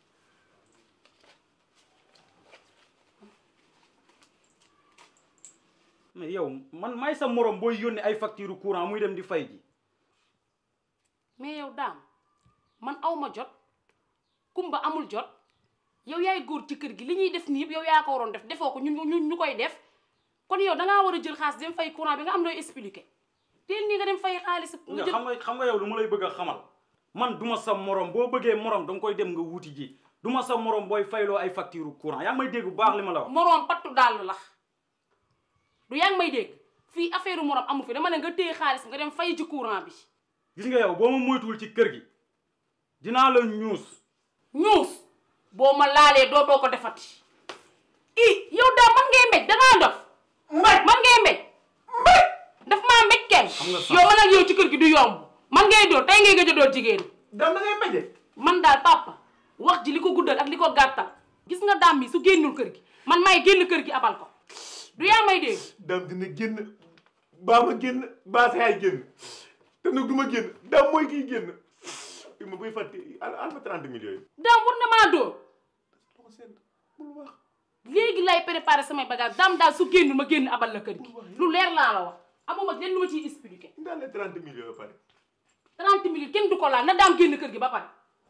mais yow man may sa morom booy yónnee ay facture courant muy dem di fay ji mais yow daam man aw ma jot kumba amul jot yow yaay góor ci kër gi li ñuy def nii yëpp yow yaa ko waroon def defoo ko ñun ñun ñu koy def kon yow dangaa war a jël xaalis dem fay courant bi nga am looy expliqué teel nii nga dem fay xaalis nga nga jël xam nga xam nga yow lu ma lay bëgg a xamal man duma sa morom boo bëggee morom danga koy dem nga wuti ji duma sa morom booy fayloo ay facture courant yaa ngi may dégg bu baax li ma la wax moroom pattu dàll la du yaa ngi may dégg fii affaire moroom amu fi dama ne nga téye xaalis nga dem fay ci courant bi gis nga yow boo ma moytuwul ci kër gi dinaa la ñuus ñuus boo ma laalee doo doo ko defati i yow daa man ngay mbéj dangaa dof mbéj man ngay mbéj mbéj daf maa mbéj kay Xam nga sax. yow man ak yow ci kër gi du yomb man ngay dóor tey ngay gëj a dóor jigéen dam da ngay mbeje man daal papa wax ji li ko guddal ak li ko gàttal gis nga daam mi su génnul kër gi man may génn kër gi abal ko du yaa may dégg dam dina génn baa ma génn baa sa yaay génn te nag du ma génn dam mooy kiy génn i ma buy fàtte al al ma 30 millions yi daam war na maa dóor loxo seen bul wax léegi lay préparé samay bagage daam daal su génnul ma génn abal la kër gi lu leer laa la wax amuma leen lu ma ciy expliqué ndax les 30 millions ba pare 30 minutes kenn du ko laal na daam génn kër gi ba pare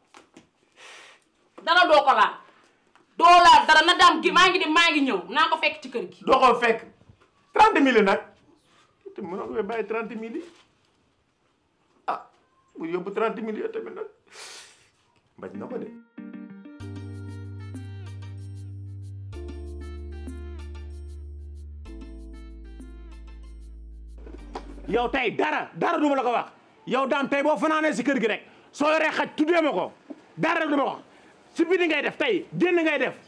dara doo ko laal doo laal dara na daam gi maa ngi dem maa ngi ñëw naa ko fekk ci kër gi doo ko fekk 30 millions nag te mënoon nga bàyyi 30 millions ah bu yóbbu 30 millions tamit nag mbaj na ko de yow tey dara dara du ma la ko wax yow daam tey boo fanaanee si kër gi rek soo yoree xaj tuddee ma ko dara du ma ko wax si biti ngay def tey génn ngay def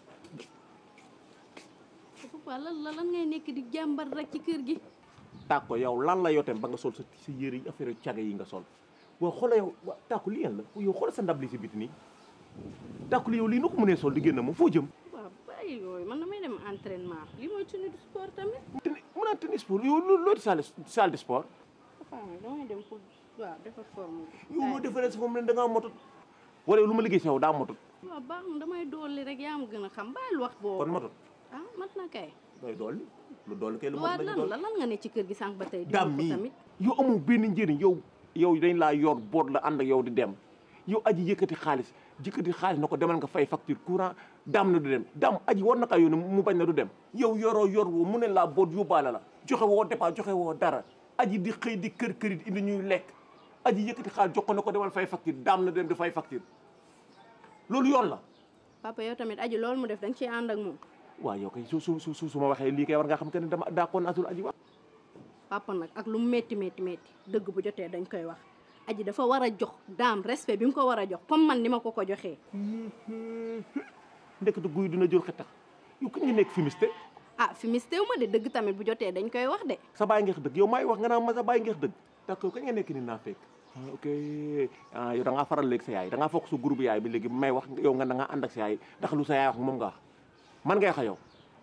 papa lan la lan ngay nekk di jàmbar rek ci kër gi tàkko yow lan la yow tamit ba nga sol sa sa yére yi affaire caga yi nga sol boo xoola yow wa tàkko li yan la yow xoola sa ndab li si biti nii tàkko li yow lii nu ko mënee sol di génn moom foo jëm waaw bàyyi yooyu man damay dem entraînement li mooy tenue de sport tamit teni mën a tennis sport yow loo loo di salle salle de sport papa nag damay dem pour waaw defar forme bi yow loo defaree sa moom ne da ngaa motut wala yow lu ma liggéey si yow daa motut waaw baax na damay dolli rek yaa ma gën a xam bàyyil wax boobu kon motut ah mat na kay doy dolli lu dolli kay lu waa mot lan lañu la dolli lan nga ne ci kër gi sànq ba tey di daam ko mii tamit yow amul benn njëriñ yow yow dañ laa yor boot la ànd ak yow di dem yow aji yëkkati xaalis yëkkati xaalis na ko demal nga fay facture courant daam na du dem daam aji war na kaa yónnee mu bañ na du dem yow yoroo yor woo mu ne laa boot yóbbaale la joxe woo dépense joxe woo dara aji di xëy di kër kërit indi ñuy lekk aji yëkkati xaalis jox ko na ko demal fay facture daam na du dem di fay facture loolu yoon la papa yow tamit aji loolu mu def da nga ciy ànd ak moom waaw yow kay su su su su ma waxee lii kay war nga xam que ne dama daa koon asul aji wax papa nag ak lu mu métti métti métti dëgg bu jotee dañ koy wax aji dafa war a jox daam respect bi mu ko war a jox comme man ni ma ko ko joxee ndekete guy dina jël xetax yow kañ nga nekk fumiste ah fi mistew ma de dëgg tamit bu jotee dañ koy wax de sa baay ngeex dëgg yow maay wax nga naan ma sa baay ngeex dëgg d'accord kañ nga nekk ni naa fekk ah ok ah yow da ngaa faral léegi sa yaay da ngaa fokk sa groupe yaay bi léegi may wax yow nga da ngaa ànd ak sa yaay ndax lu sa yaay wax moom nga wax man ngay wax yow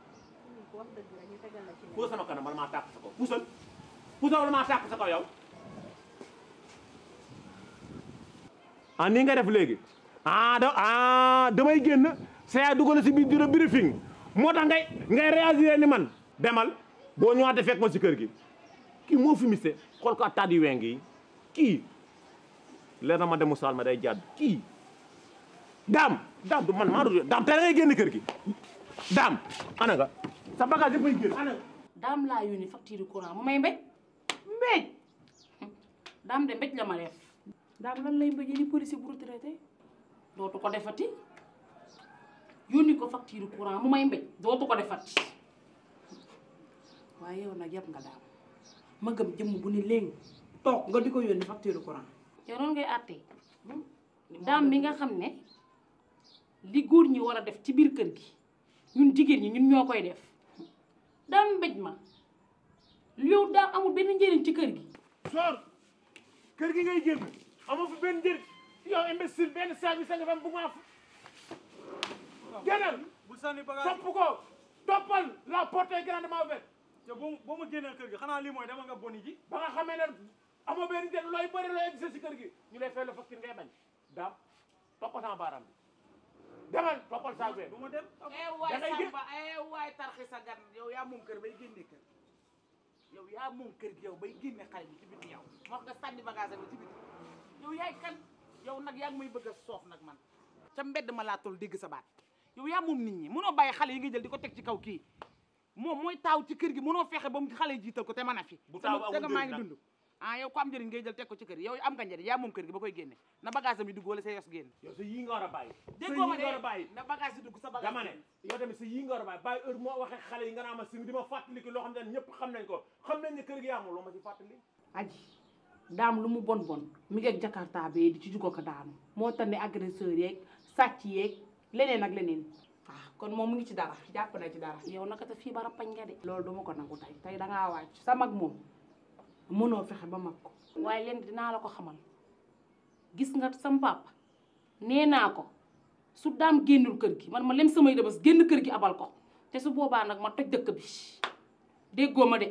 puusal sama kanam man maa tàq sa kaw puusal puusal man maa tàq sa kaw yow ah nii nga def léegi ah da ah damay génn sa yaay dugal si biir bureau briefing moo tax ngay ngay réagir ni man demal boo ñëwaatee fekk ma si kër gi kii moo fi miste xool ko ak taat yu weng yi kii leer na ma dem Moussa ma day jàdd kii daam daam du man maa du daam tey da ngay génn kër gi daam ana nga sa bagage yëpp ay génn ana nga daam laa yónni facture courant mu may mbéj mbéj daam de mbéj la ma def daam lan lay mbéjee ni policier bu retraité dootu ko defati yónni ko facture courant mu may mbéj dootu ko defati waaye yow nag yab nga daam ma gëm jëmm bu ni léegi toog nga di ko yónni facture courant yow noonu ngay àttee daam bi nga xam ne li góor ñi war a def ci biir kër gi ñun jigéen ñi ñun ñoo koy def daam mbéj ma yow daam amul benn njëriñ ci kër gi soor kër gi ngay génn amoo fi benn njëriñ yow imbécile benn service nga fam bu ma génnal bul sànni bagage topp ko toppal la porte est grandement ouverte yow boo boo ma génneel kër gi xanaa lii mooy dama nga boni ji ba nga xamee ne amoo benn njëriñ looy bëri looy exercer si kër gi ñu lay fay la facture ngay bañ daam toppal sama baaraam bi demal toppal saag bee du ma dem eh waay Da ngay gé- Samba eh waay tarxi sa gan yow yaa moom kër bay génne kër yow yaa moom kër gi yow bay génne xale bi ci biti yow wax nga sànni bagage bi ci biti yow yaay kan yow nag yaa ngi may bëgg a soof nag man ca mbedd ma laa toll dégg sa baat yow yaa moom nit ñi mënoo bàyyi xale yi nga jël di ko teg ci kaw kii moom mooy taaw ci kër gi mënoo fexe ba mu xale yi jiital ko te mën a fi Bu taaw sama amul te maa ngi njëriñ nag. dund ah yow ko am njëriñ ngay jël teg ko ci kër gi yow am nga njëriñ yaa moom kër gi ba koy génne na bagage am yi dugg wala sa yos génn yow sa yii nga war a bàyyi sa déggoo yii ma nga war a de bàyyi na bagage yi dugg sa bagage dama ne yow tamit sa yii nga war a bàyyi bàyyi heure moo waxee xale yi nga naa ma si di ma fàttali ko loo xam ne ñëpp xam nañ ko xam nañ ne kër gi amul loo ma ci fàttali aji daam lu mu bon bon mi ngi ak jakarta bee di ci jugo ko daanu moo tax ne agresseur yeeg sàcc yeeg leneen ak leneen waaw kon moom mu ngi ci dara jàpp na ci dara yow naka te fii bara pañ nga de loolu duma ko nangu tey tey dangaa wàcc sa mag moom mënoo fexe ba mag ko waaye leen dinaa la ko xamal gis nga sam papa nee naa ko su daam génnul kër gi man ma lem samay dëbës génn kër gi abal ko te su boobaa nag ma toj dëkk bi déggoo ma de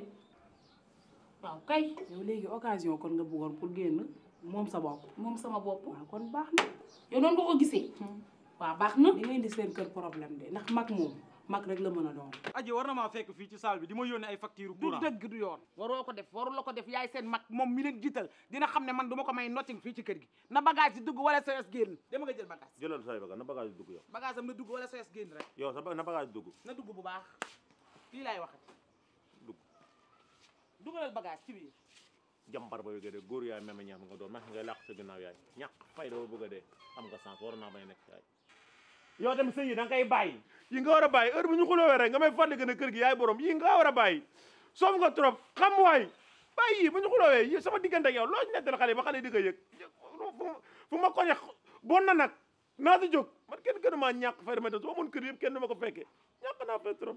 waaw kay yow léegi occasion kon nga bëggoon pour génn moom sa bopp moom sama bopp waaw kon baax na yow noonu nga ko gisee waaw baax na di nga indi seen kër problème de ndax mag moom mag rek la mën a doon aji war na maa fekk fii ci salle bi di ma yónnee ay facture du courant dëgg du yoon waroo ko def waru la ko def yaay seen mag moom mi leen jiital dina xam ne man du ma ko may notting fii ci kër gi na bagage yi dugg wala sa yos génn dama nga jël bagage jëlal say bagage na bagage dugg yow bagage am na dugg wala sa yos génn rek yow sa ba- na bagage dugg na dugg bu baax lii laay waxati dugg dugalal bagage ci biir jàmbar ba bëgg a dee góor yaay meme ñaam nga doon ma ngay làq sa ginnaaw yaay ñàkk fay doo bëgg a dee am nga sens war naa bañ a nekk yaay yow tamit sëy yi da nga koy bàyyi yi nga war a bàyyi heure bu ñu xuloowee rek nga may fàttali que ne kër gi yaay borom yi nga war a bàyyi soof nga trop xam waay bàyyi yi bu ñu xuloowee yi sama diggante ak yow loo ci nettal xale yi ba xale yi di ko yëg fu- fu ma koñe bon na nag naa si jóg man kenn gënu maa ñàkk fay dama su amoon kër yëpp kenn du ma ko fekkee ñàkk naa fay trop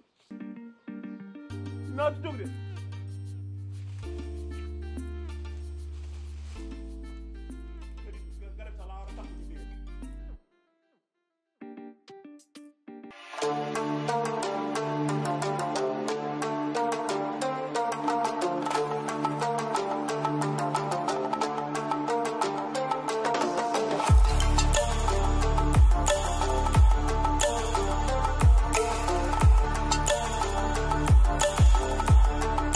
naa si jóg de Thank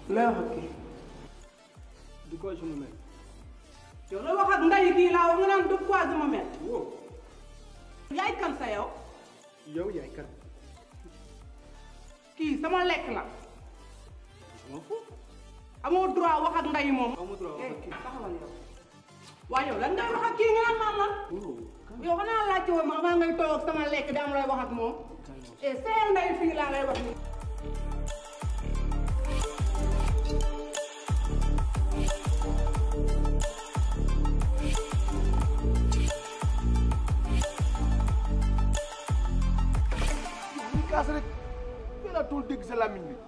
lay wax ak kii du ko je me mets yow la wax ak nday kii laa wax nga naan du quoi je me mets yaay kan sa yow yow yaay kan kii sama lekk la amoo droit wax ak nday moom amoo droit wax ak kii taxawal yow waaye yow lan ngay wax ak kii nga naan naan lan yow xanaa laajte woon ma maa ngay toog ak sama lekk di am lay wax ak moom et seel nday fii laa lay wax ni ñu kaas rek fii laa tool dégg sa làmmiñ bi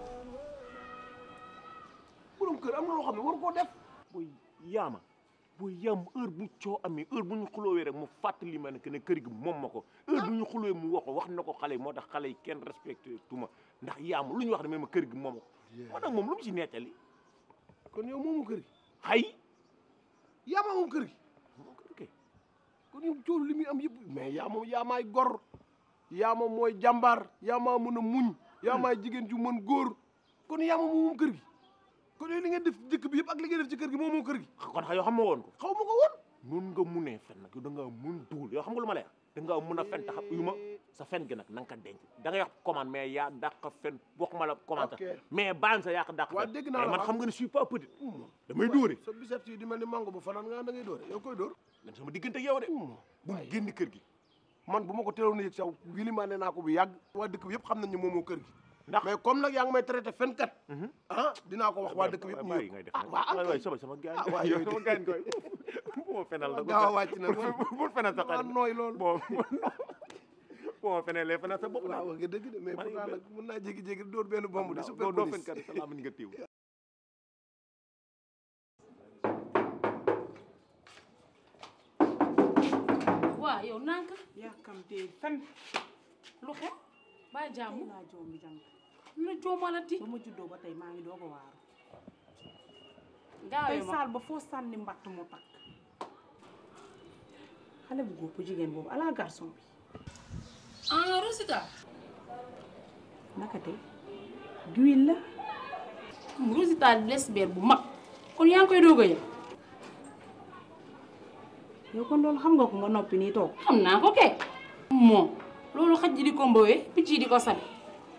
borom kër am na loo xam ne waru koo def booy yaama booy yaam heure bu coo amee heure bu ñu xuloowee rek mu fàttali ma ne que ne kër gi moom ma ko heure bu ñu xuloowee mu wax ko wax na ko xale yi moo tax xale yi kenn respecté tuma ndax yaama lu ñu wax ne ma kër gi moom ma ko moo tax moom lu mu ci nettali kon yow moomu kër gi xay yaama moom kër gi moom kër gi kon yow coow li muy am yëpp mais yaa moom yaamaay gor yaama mooy jàmbaar yaama mën a muñ yaamaay jigéen ju mën góor kon yaama moom moom kër gi kon yow li ngeen def ci dëkk bi yëpp ak li ngeen def ci kër gi moom moom kër gi kon xa yoo xam ma woon ko xaw ma ko woon nun nga munee fen nag yow da ngaa mun duul yow xam nga lu ma lay wax da ngaa mun a fen tax yu ma sa fen gi nag na nga ko denc da ngay wax commande mais yaa dàq fen waxuma la commande Ok. mais bàyyam sa yaa ko dàq waa fen dégg naa mais la man waaw. xam nga ne je suis pas petit damay dóore sa biceps yi di mel ni mango bu fanaan nga da ngay dóore yow koy dóor man sama diggante ak yow de bu génn kër gi man bu ma ko teeloon a yëg saw wilimaane naa ko bu yàgg waa dëkk bi yëpp xam nañ ne moom moo kër gi ndax mais comme nag yaa ngi may traité fenkat ah dinaa ko wax waa dëkk bi yëpp ñu bàyyi yëg ngay def ah waa waay am waay sama sama gaañ ah waa yooyu sama gaañ koy bu ma fenal la gaaw a wàcc na bul fenal sa waa xarit nooy loolu bon bu ma fenelee fenal sa bopp waaw nga dëgg de mais Man pourtant yow nag mën naa jékki-jékki dóor benn bomb di super doo doo police fenkat sa làmmiñ nga téew waa yow nank yàkkamtee fen lu xew baa jàmm tey laa joom bi jàng lu joomalati ba ma juddoo ba tey maa ngi doog a waaru tey gaawee ma saal ba foo sànni mbatt mu takk xale bu góor bu jigéen boobu ala garçon bi ah Rosita naka tey duwil la Rosita lesbienne bu mag kon yaa ngi koy doog a yëg yow kon loolu xam nga ko nga noppi nii toog xam naa ko kay moom loolu xaj ji di ko mbowee picc yi di ko sabi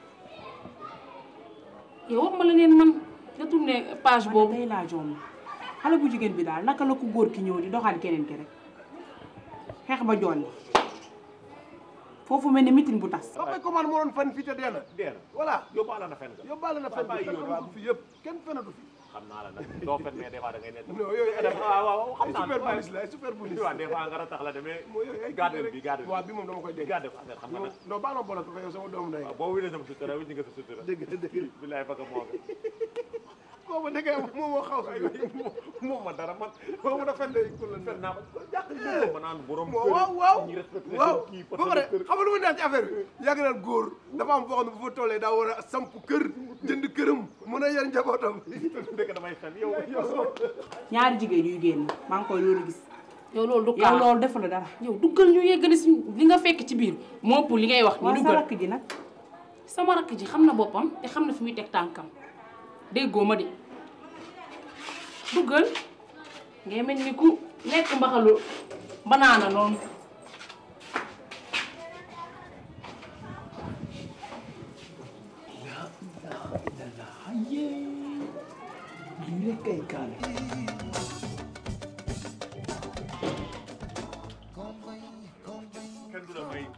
yow wax ma la neen man nga tourné page man boobu tey laa joom xale bu jigéen bi daal naka la ko góor ki ñëw di doxaan keneen ki rek xeex ba jolli foofu mel ni mitin bu tas ba koy commande moo doon fen fii te dee na deer voilà yóbbaale na fen nga yóbbaale na fen bi bàyyi fen yoon, amatu waaw. fi yëpp kenn fenatu fi xam naa la nag doo fen mais des fois da ngay nekk non yooyu ay waaw waaw xam ay naa super police la ay super police waaw des fois nga ratax la demee mooy yooyu ay garde bi garde bi waaw bi moom dama koy dégg garde ko affaire xam nga nag non baa ma bolatu ko yow sama doomu ndey waaw boo wélee sama sutura wécc nga sa sutura dëgg la dëgg la bilaay faka moo nga boobu da ngay moom moo xaw si moom ma dara man boo mën a fen de fen naa ko jàq ñu ma naan borom waaw waaw waaw ñu respecté waaw kii ba pare xam nga lu ma neex ci affaire bi yàgg naan góor dafa am foo xam ne bu fa tollee daa war a samp kër jënd këram mën a yar njabootam dëgg damay fen yow yow ñaari jigéen yuy génn maa ngi koy loolu gis yow loolu du yow kaa loolu defu la dara yow duggal ñu yeggali si li nga fekk ci biir moo ëpp li ngay wax ni waa sa duggal rakk ji nag sama rakk ji xam na boppam te xam na fi muy teg tànkam déggoo ma de duggal ngay mel ni ku nekk mbaxalu banaana noonu lii rek kay kaane kenn du la may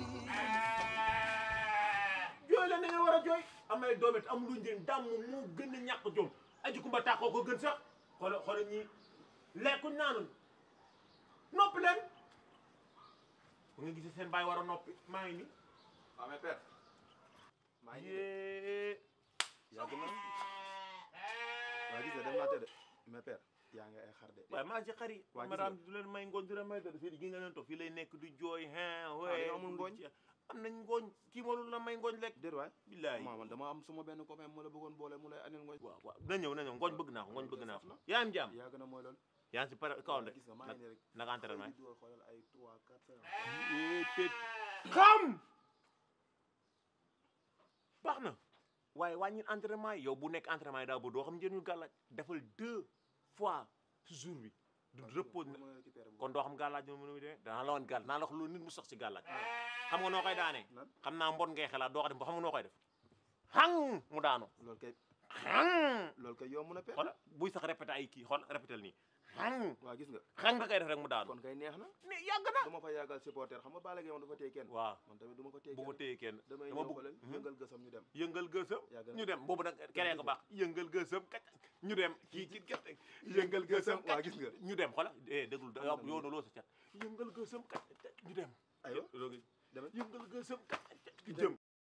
jooy la na ngeen war a jooy amay doomet am lu njëriñ dàmm moo gën a ñàkk jom aji kumba tàqoo ko gën sax xoola xoola ñi lekkuñ naanun noppi leen bu nga gisee seen bàyyi war a noppi maa ngi nii waaw mais père maa ngi yee yàgg na waa gis nga dem naa tëdd mais père yaa ngi ay xar de waaye maa ci xari waa gis maraam nga du leen may ngooñ du leen may dara fii gi nga leen toog fii lay nekk du jooy hein dañoo waaye amul ngooñ? am nañ ngooñ kii ma lu la may ngooñ lekk déet waay billaay maa man dama am suma benn copain mu la bëggoon boole mu lay anil ngooñ waaw waaw na ñëw na ñëw ngooñ bëgg naa ko ngooñ bëgg naa ko yaa am jàmm yàgg na mooy loolu yaa ngi si pare kaw de gis nga maa ngi nii rek naka entraînement di dugal xoolal ay 3 4 yi xam baax na waaye wàññi entraînement yi yow bu nekk entraînement yi daa ba doo xam njëriñu gàllaaj defal deux fois si jour bi du repos kon doo xam gàllaaj moom nu muy demee danaa la woon gàll naa la wax loolu nit mu sax si gàllaaj xam nga noo koy daanee xam naa mbon ngay xelaat doo ko def ba xam nga noo koy def xang mu daanu loolu kay xang loolu kay yomb na per xola buy sax répété ay kii xool répété nii xang waa gis nga xang nga koy def rek mu daanu kon kay neex na ne yàgg na du ma fa yàggal supporter xam nga Balla Gaye moom dafa téye kenn waaw man tamit du ma ko téye bu ko téye kenn damay dama ñëw bëgg xoolal yëngal gësam ñu dem yëngal gësam Yàgg na. ñu dem boobu nag keree ko baax yëngal gësam kat ñu dem kii kii kat yëngal gësam waa gis nga ñu dem xola eh déglu yow yoonu loo sa cat yëngal gësam kat ñu dem aywa demal yëngal gësam kat ñu jëm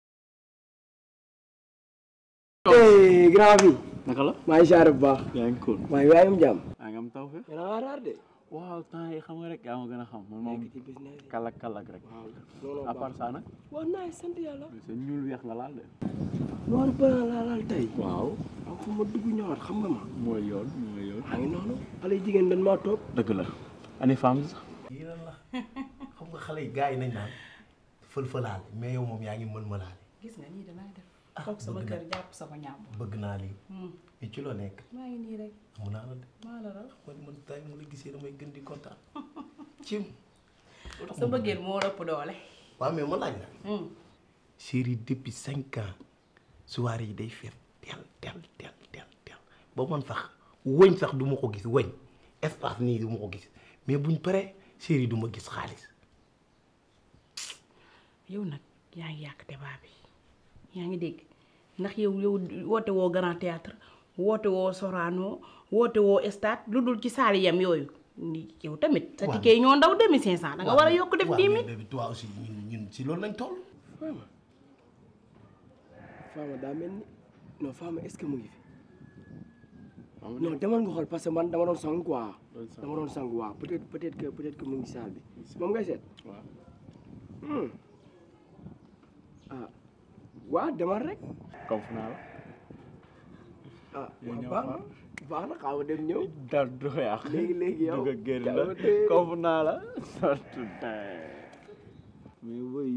eh grand bi naka la maa ngi siyaare bu baax yaa ngi cool maa ngi waay am jàmm yaa ngi am taw fe yéen a ngi raar de waaw temps yi xam nga rek yaa ma gën a xam man moom nekk ci business yi kalak kalak rek looloo à part ça nag waaw naay sant yàlla sa ñuul weex nga laal de noonu bana laa laal tey waaw am fu ma dugg ñëwaat xam nga ma mooy yoon mooy yoon maa ngi noonu xale yi jigéen dañ maa toog dëgg la ani femme sax yii lan la xam nga xale yi gars yi nañ naan fël-fëlaale mais yow moom yaa ngi mën mëlaale gis nga nii danaa def toog sama bëgg kër na. jàpp sama ñàmb bëgg naa lii mais ci loo nekk maa ngi nii rek mun naa la de maa la raw man man tay mu la gisee damay gën di kontaan cim sa bëggeel moo ëpp doole waaw mais ma laaj la chérie depuis cinq ans soirée yi day fees tel tel tel tel tel ba man sax wëñ sax du ma ko gis wëñ espace nii du ma ko gis mais buñ paree chérie du ma gis xaalis yow nag yaa ngi yàq débat bi yaa ngi dégg ndax yow yow woote woo grand théâtre woote woo Sorano woote woo stade lu dul ci saali yam yooyu ni yow tamit sa Waaw. ticket yi ñoo ndaw demi cinq cent da nga war a yokk def waaw dix mais mille bébé toi aussi ñun ñun si loolu lañ toll Fama Fama daa mel ni non Fama est-ce que mu ngi fi non demal nga xool parce que man dama doon sang quoi dama doon sang waaw peut-être peut-être que peut-être que mu ngi saal bi moom ngay seet waaw Hmm. ah waa demal rek comme fu naa la ah Yow waaw ñëw baax fa. na baax na xaaw dem ñëw dal du yàq léegi léegi yow dugg a génn la jàmm de. comme fu naa la surtout mais boy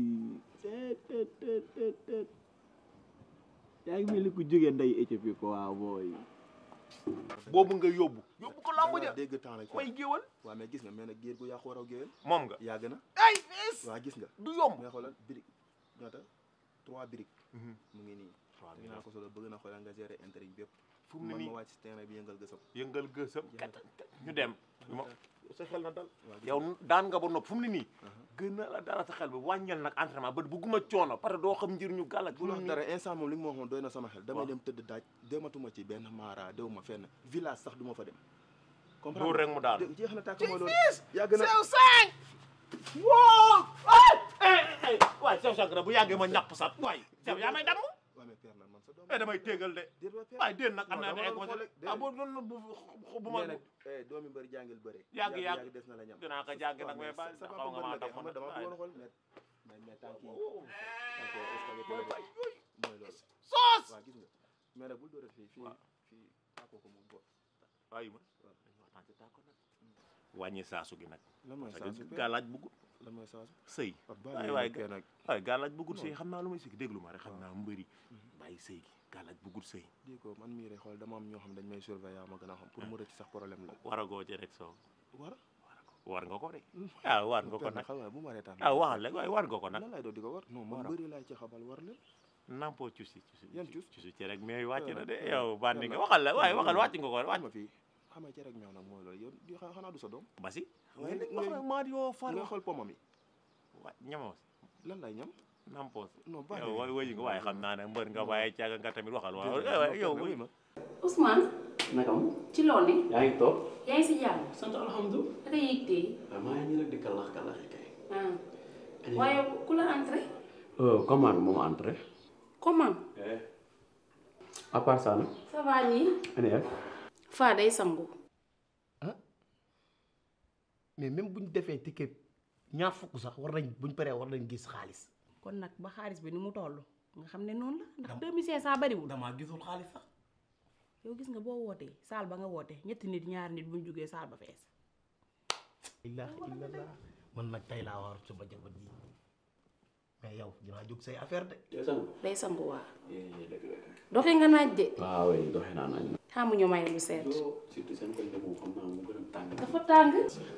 yaa ngi mel ni ku jógee nday Éthiopie ko waaw booy boobu nga yóbbu yóbbu ko lamb ja dégg temps rek may géwal waaw mais gis nga mais nag géer gu yàqu waraw géwél moom nga yàgg na ay fees waaw gis nga du yomb nga xoolal birig ñaata trois birig mu ngi nii ñu naa ko solo bëgg na xoolal nga gérer intérêt yi bépp fu mu ne man nii ma wàcc si terrain bi yëngal gësam yëngal gësam kat ñu dem ma sa xel na dal waaw yow daan nga ba nopp fu mu ne nii gën na la dara sa xel bi wàññal nag entraînement ba bugguma coono parce que doo xam njëriñu gàllak bu wax dara instant moom li nga ma waxoon doy na sama xel damay waaw. dem tëdd daaj dematuma ci benn maara dew ma fenn village sax du ma fa dem Dóor rek mu daanu. dé- jeex na tàkk mooy loolu yàgg na sew cinq woo ay ay ay waay sew cinq na bu yàggee ma ñàpp sax waay sew yaa may damm waaw mais père nag man sa doom eh damay téegal de déet waa père waay déen nag am Non, naa dama ne ay doon xool rek, ah boo doon bu bu ma mais nag eh, doomi mbëri jàngil bëre Yàgg, yàgg. des na la ñam dinaa ko jàngi nag mais bàyyi sa xaw papa nga mbër maa la kay dam xam nga dama bëggoon a xool mais mais mais tànk yi tànk yi spaghetti la de. mooy loolu soos waaw gis nga mais nag bul dóorat fii fii fii tàkkoo ko mu boot waayu ma dañu waxtaan ci tàkko nag wàññi saasu gi nag lan mooy parce saasu que père? gàllaaj buggut lan mooy saasu sëy ah waay bàyyi waay père nag waay gàllaaj buggut sëy Non. xam naa lu may sëy déglu ma rek xam naa mbëri bàyyi sëy gi gàllaaj buggut sëy di ko man mii rek xool dama am ñoo xam dañ may surveiller ma gën a xam pour mu rëcc sax problème la waragoo ci rek soo war war nga ko de ah war nga ko père nag xam nga bu ma reetaan ah waxal rek waaye war nga ko nag lan lay doon di ko war non man War a- bëri laay ci xabal war leen nampoo cusi cusi yan cus cusi ci rek mais wàcc na de Père, yow père, bandi père nga nag- waxal la waaye waxal non, wàcc nga ko wàcc ma fii xam nga ci rek meew nag mooy loolu yow di xa- xanaa du sa doom basi ngay ngay ngay wax maa yoo far nga xool pomam yi wa ñamoo lan lay ñam nampoo non baax yow wa wëyi nga waaye xam naa ne mbër nga waaye caaga nga tamit waxal waaw Déedéet, waaye non, yow père, wëy ma Ousmane naka am ci loo ne yaa ngi toog yaa ngi si jàmm sant alhamdulilah da ngay yëg tey waaw maa ngi nii rek di kalax kalaxi kay ah waaye ku la entré comment moom entré comment à part ça nag ça va nii ani ef faa day sangu mais même bu ñu defee ticket ñaar fukk sax war nañ buñ paree war nañ gis xaalis kon nag ba xaalis bi ni mu toll nga xam ne noonu la ndax deux mille cinq cent bariwul damaa gisul xaalis sax yow gis nga boo wootee saal ba nga woote ñetti nit ñaari nit buñ jógee saal ba fees ilaha illallah man nag tey laa war sama jabar ji mais yow dinaa jóg say affaire de. day sangu waa doxee nga naaj de waaw oui doxee naa naaj. xamu ñu may lu seet surtout seen koñ de moom xam naa mu gën a tàng. dafa tàng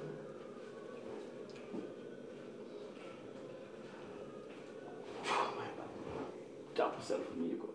jàpp self nii ko.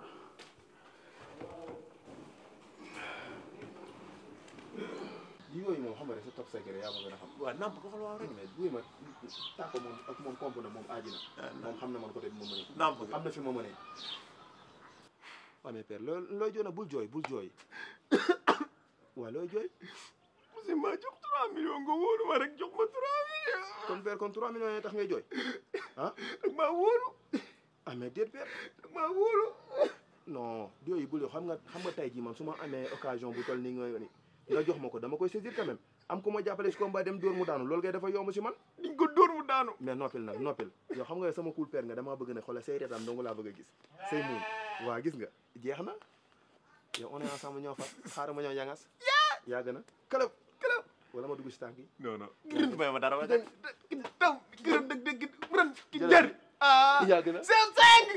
yi yooyu moom xam nga rek sa top secret yaa ma gën a xam. waaw namp ko fa la waaw rek. mais buy ma tàkko moom ak moom komp na moom aaji na. moom xam na man côté bi ma mënee. namp am na fi ma mënee. waaw mais père loo looy jooy na bul jooy bul jooy. waaw looy jooy. monsieur ma jox 3 millions nga wóolu ma rek jox ma 3 millions. kon père kon 3 millions yi tax ngay jooy ah. dag maa wóolu. ah mais déet père. dag maa wóolu. non yooyu bul xam nga xam nga tey jii man su ma amee occasion bu toll nii nga ni nga jox ma ko dama koy saisir quand même am ku ma jàppale si combat dem dóor mu daanu loolu kay dafa yomb si man. diñ ko dóor mu daanu. mais noppil nag noppil yow xam nga sama cool père nga damaa bëgg ne xoolal say reetaan dong laa bëgg a gis say muun waa gis nga jeex na yow on est ensemble ñoo far xaaral ma ñëw ñangas yaa gën a këlëb këlëb wala ma dugg si tànk yi non non gërëm may ma dara wa taw gërëm dëgg dëgg ren ki jar ah yaa gën a sew cinq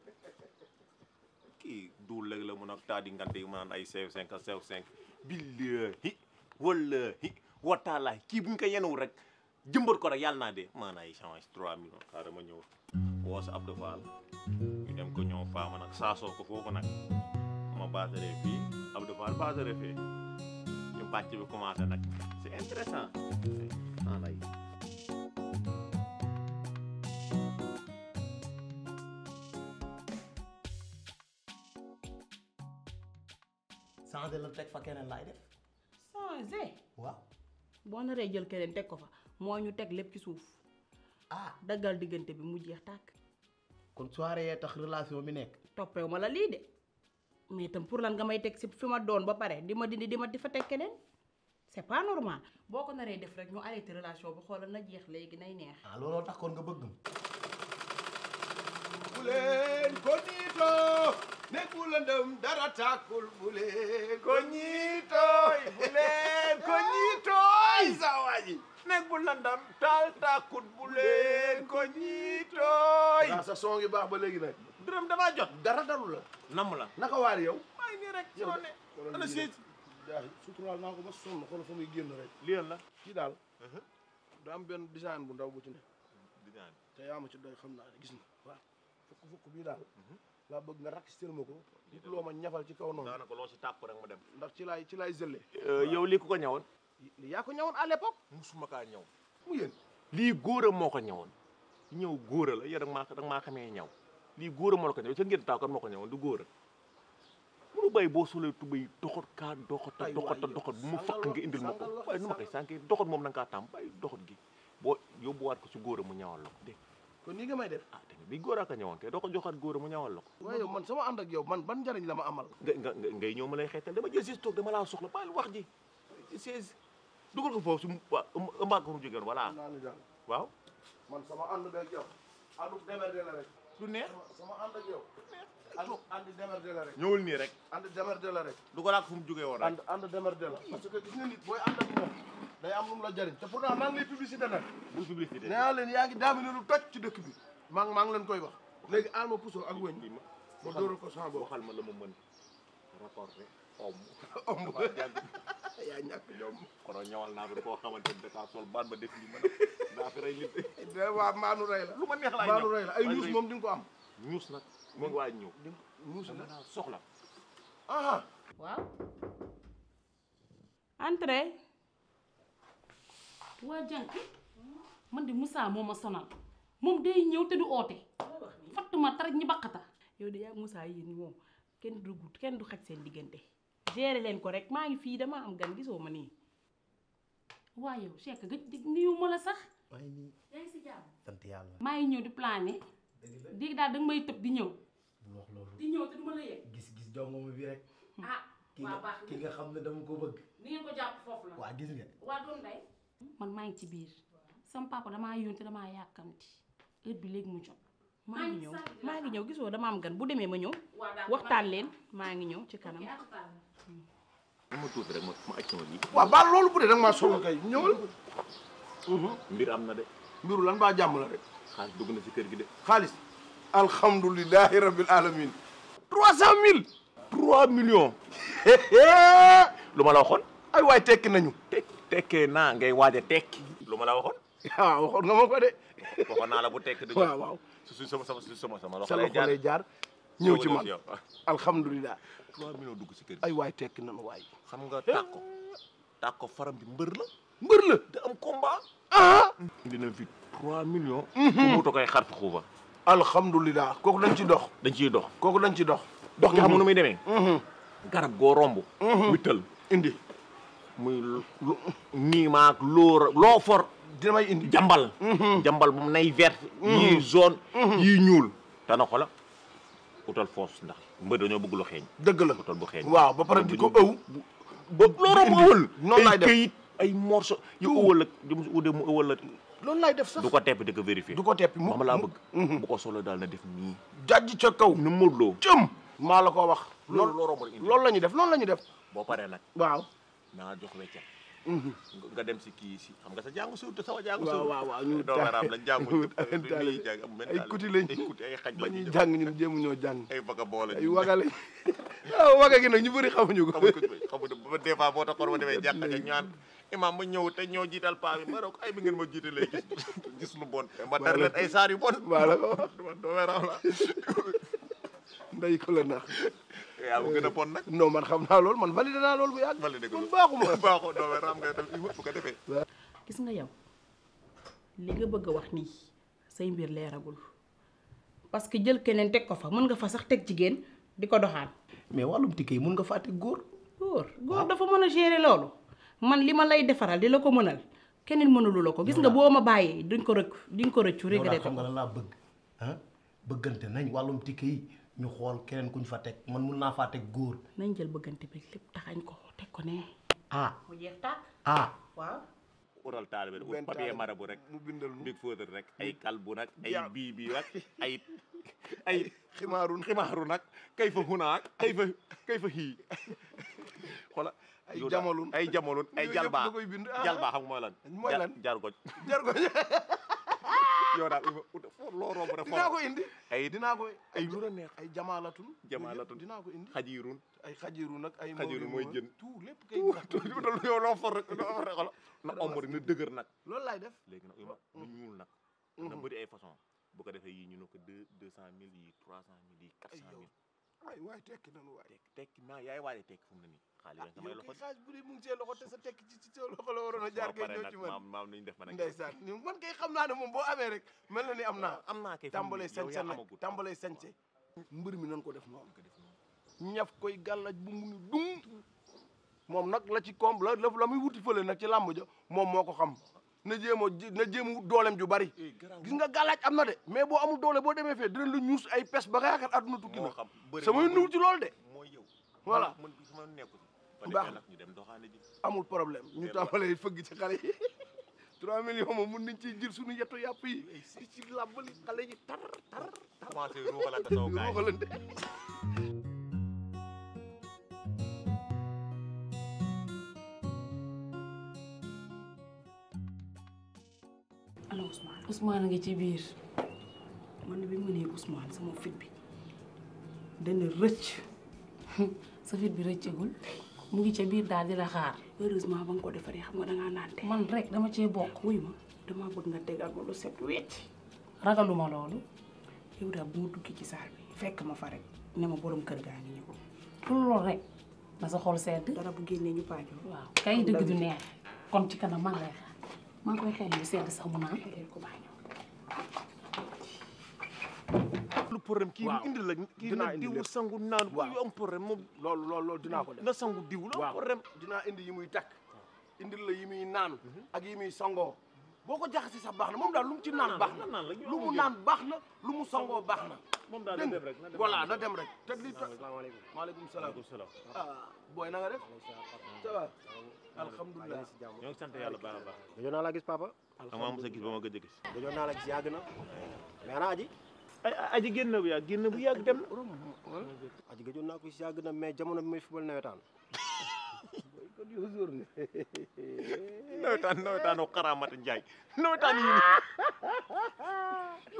kii duul léegi la mun ak taa di ngante yi mu naan ay sew cinq ak sew cinq billahi wallahi wataalaay kii bu ñu ko yenuwul rek jëmbat ko rek yàlla naa dee maanaam ay change 3 millions xaaral ma ñëw woo sa Abdou Fall ñu dem ko ñëw faama nag saasoo ko foofu nag ma baasaree fii Abdou Fall baasaree fii ñu bàcc bi commencé nag c'est intéressant maanaam changé la teg fa keneen laay def. changé waaw. boo naree jël keneen teg ko fa moo ñu teg lépp ci suuf ah daggal diggante bi mu jeex tàkk kon soirée yee tax relation bi nekk. toppewu ma la lii de mais itam pour lan nga may teg si fi ma doon ba pare di ma dindi di ma di fa teg keneen c'est pas normal boo ko naree def rek ñu arrêté relation bi xoolal na jeex léegi nay neex ah looloo tax kon nga bëgg ma. bu leen ko niito nekk bu lëndëm dara tàkkul bu leen ko ñiitooy bu leen ko ñiitooy sa waa ji nekk bu landam taal taakut bu leen ko ñiitooy waaw sa son ngi baax ba léegi nag dërëm damaa jot dara dalu la nam la naka waar yow maa ngi nii rek yow soo ne ana siis jaaxi suturaal naa ko ba sonn xool fa muy génn rek lii la kii daal da am benn design bu ndaw bu ci ne design te yaa ma ci doy xam naa ne gis na waaw fukk fukk bii daal laa bëgg nga rakk stel ma ko nit loo ma ñafal ci kaw noonu daanaka loo si tàpp rek ma dem ndax ci laay ci laay zëlle yow lii ku ko ñawoon li yaa ko ñawoon à l'époque musuma kaa ñaw mu yéen lii góor a moo ko ñawoon ñëw góor a la yow da nga maa da nga maa xamee ñaw lii góor a moo la ko ñaw sa ngeen taaw kan moo ko ñawoon du góor a munu bàyyi boo solee tubay doxat kaa doxata Ay, doxata waay, doxat bu mu sàngal fakk wax- nga indil ma ko sàngal wax- waaye nu ma koy sànkee doxat moom na nga kaa tàmm bàyyi doxat gi boo yóbbuwaat ko si góor a mu ñawal la ko dégg kon nii nga may def ah dégg nga bii góor a ko ñawoon kay doo ko joxaat góor a mu ñawal la ko waaye yow man sama ànd ak yow man ban njariñ la ma amal nga nga nga- ngay ñëw ma lay xeetal dama jël siis toog dama laa soxla bàyyi wax ji siis dugal ko foofu su waa ëmbaat ko mu jógeen voilà naa ni daal waaw man sama ànd beeg yow àndu demerde la rek du neex sama ànd ak yow ànd ànd demerde la rek ñëwul nii rek ànd demerde la rek dugalaat fu mu jógee woon rek ànd ànd demerde la parce que gis nga nit booy ànd ak moom day am lu mu la jariñ te pourtant maa ngi lay publicité nag bu publicité nee naa leen yaa ngi daamine lu toj ci dëkk bi maa ngi maa ngi leen koy wax léegi aal ma puso ak wëñ ma ma dóoral ko sama bopp waxal ma la ma mën rapporté om Omb. yaa ñàkk ñoom kono ñawal naa fi koo xamante ni dafa sol baat ba def li ma def daa fi rey nit de waa maanu rey la lu ma neex laay maanu ñëw rey la ay Waaye ñuus rey- moom di nga ko am ñuus nag mu ngi waaj ñëw ñuus dama la naa soxla aha waaw entrée waa jànk man de Moussa moo ma sonal moom day ñëw te du oote fattuma taraj ñi baqata yow de yaa Moussa yéen moom kenn du gut kenn du xaj seen diggante gérer leen ko rek maa ngi fii dama am gan gisoo ma nii waa yow Cheikh gëj di nuyu ma la sax maa ngi nii yaa ngi si jàmm sant yàlla. maa ngi ñëw di plané dégg daal danga may tëb di ñëw bul wax loolu. di ñëw te du ma la yëg gis gis jongoma bi rek. ah ki waa nga baax ki nga xam ne dama ko bëgg. ni ngeen ko jàpp foofu la waa gis nga. waa doon day man maa ngi ci biir sama papa damaa yónte damaa yàkkamti heure bi léegi mu jot maa ngi ñëw maa ngi ñëw gisoo dama am gan bu demee ma ñëw Waa d'accord. waxtaan leen maa ngi ñëw ci kanam lu ma tuuti rek ma ma aj sama bi waaw baal loolu bu dee da nga maa sonn kay ñëwal mbir am na de mbiru lan baa jàmm la rek xaalis dugg na si kër gi de xaalis alhamdulilahi rabbil alamin trois cent mille trois millions lu ma la waxoon ay waay tekki nañu tek tekkee naa ngay waaj a tekki lu ma la waxoon waaw waxoon nga ma ko de waxoon naa la bu tekki dëgg waaw waaw su su sama sama su sama sama loxo sa lay loxo lay jaar ñëw ci man alhamdulilah trois millions dugg si kër gi ay waay tekki nañu waay xam nga tàkko tàkko faram bi mbër la mbër la da am combat ah dina fi trois millions ku muuta koy xar fi xuufa alhamdulilah kooku dañ ci dox dañ ciy dox kooku dañ ci dox dox gi xam nga nu muy demee garab goo romb wittal indi muy lu nii maak loo loo for dina may indi jambal jambal bu mu nay vert yii jaune yii ñuul te na xola utal foos ndax mbër dañoo bëgg lu xeeñ dëgg la utal bu xeeñ waaw ba pare di ko ëw ba loo romb ëwal noonu laay ay def këyit ay morceau yu ëwal ak jëm si ude mu ëwal la loolu laay def sax du ko tepp di ko vérifier du ko teppi mu moom laa bëgg bu ko solo daal na def nii jajj ca kaw nu mënuloo cëm maa la ko wax loolu loolu loo romb indi loolu la ñuy def loolu la ñuy def boo paree nag waaw naa jox weccat nga dem si kii si xam nga sa jàngu suut sama jàngu waaw suut waaw waaw ñu doo waraam la jàngu taale lii jàng am benn ay taale. kuti lañ ay kuti ay xaj ba lañ ñuy def. jàng ñun jéemu ñoo jàng ay baga boole ay waga lañ waaw waga gi nag ñu bëri xamuñu ko xamuñ ko xamuñ ko ba des fois boo taxoon ma demee jàkka ja ñaan imam ma ñëw te ñëw jiital paa bi ma ne ko ay bi ngeen ma jiitalee gis gis lu bon ma dar leen ay saar yu bon maa la ko wax doo waraam la nday ko la nax yaa ma gën a bon nag non man xam naa loolu man validé naa loolu bu yàgg validé ko man baaxuma baaxoo doo waraam ngay def bu ko defee gis nga yow li nga bëgg a wax nii say mbir leeragul parce que jël keneen teg ko fa mën nga fa sax teg jigéen di ko doxaan mais wàllum tikke yi mun nga fàtte góor góor góor dafa mën a gérer loolu man li ma lay defaral di la ko mënal keneen mënalu la ko gis nga boo ma bàyyee duñ ko rëcc duñ ko rëccu yow daal regretté xam nga ko lan laa bëgg ah bëggante nañ wàllum tikke yi ñu xool keneen kuñ fa teg man mun naa faa teg góor nañ jël bëggante bi lépp taxañ ko teg ko ne ah mu jeex tàkk ah waaw utal taalibe ut benn papier taalibe marabu rek mu bindal nu big fóotal rek ay kalbu nag ay Jàmm. bii bii nag ay ay ximaarun ximaaru nag kay fa hunaak kay fa kay fa hii xola ay yow daal, jamalun ay jamalun ay Yooyu yëpp jalbaa da koy bind ah. jalbaa xam nga mooy lan mooy Ja- lan jargoj jar ko yow daal ut foo loo romb rek dinaa ko indi ay dinaa ko ay lu la neex ay jamaalatun jamaalatun dinaa ko indi xajiirun ay xajiru nag ay xajiirun mooy jën tout lépp kay utal yow loo for rek loo for rek xola na omb rek na dëgër nag loolu laay def léegi nag ima nu ñuul nag na bëri ay façon bu ko defee yii ñu ne ko deux deux cent mille yi trois cent mille yi quatre cent mille ay waay tekki nanu waay tekki tekki naa yaay waaye tekki fu mu ne nii xaalis rek samay yow loxo kay xaaj bu dee mu ngi see loxo te sa tekki ci ci sa loxo la waroon a jaar kay ñëw ci man maam maam nañu def man ak ndeysaan ni man kay xam naa ne moom boo amee rek mel na ni am naa am naa kay tàmbalee yow sañse yaa nag amagut tàmbalee sañse mbër mi nan ko def noonu ñaf koy gàllaj bu mu ni dung moom nag la ci koom la la la muy wuti fële nag ci làmb ja moom moo ko xam na jéem a ji- na jéem a wut dooleem ju bari gis nga gàllaaj am na de mais boo amul doole boo demee fee dinañ la ñuus ay pes ba nga yaakaar àdduna tukki na moo xam bëri samay nuw ci loolu de mooy yow voilà man sama nekku ci Baax baax na. nag ñu dem doxaane ji amul problème ñu tàmbalee fëgg ci xale yi 3 millions moom mun nañ ciy jël suñu yetu yàpp yi di ci làbbali xale yi tar tar tar commencé ruuxalante saw gaay ruuxalante ana Ousmane Ousmane a ngi ci biir man bi mu nee Ousmane sama fit bi dana rëcc sa fit bi rëccagul mu ngi ca biir daal di la xaar heureusement ba nga ko defaree xam nga dangaa naante man rek dama cee bokk wuy ma damaa bëgg nga tegal ma lu set wecc ragaluma loolu yow daal bu ma duggi ci saal bi fekk ma fa rek ne ma borom kër gaa ngi ñëw pour loolu rek na sa xol sedd dara bu génnee ñu paajoo waaw kay dëgg du neex kon ci kanam maa ngi lay xaar maa ngi koy xel lu sedd sax mu naan ko baa ñëw lu problème kii waaw indi la kii dinaa na indi diwu lépp. sangu naan bu waaw. yu am problème moom loolu loolu loolu dinaa ko def na sangu diw la am waaw problème dinaa indi yi muy takk indil la yi muy naan ak yi muy sangoo boo ko jaxasee sax baax na moom daal lu mu ci naan baax na naan la ñu lu mu amul naan baax na lu mu sangoo baax na moom daal na dégg dem nga rek na dem voilà rek. na dem rek te li tax salaamaaleykum maaleykum salaam Waaleykum salaam ah booy na nga def ça va alhamdulilah ñoo ngi sant yàlla baax a baax gëjoon naa la gis papa amaa mos a gis ba ma gëj a gis gëjoon naa la gis yàgg na mais ana aji ay aji génn bu yàgg génn bu yàgg dem na aji gëjoon naa ko gis yàgg na mais jamono bi muy fubal nawetaan kon yow jour ne nawetaan nawetaanu xaraamata njaay nawetaan yi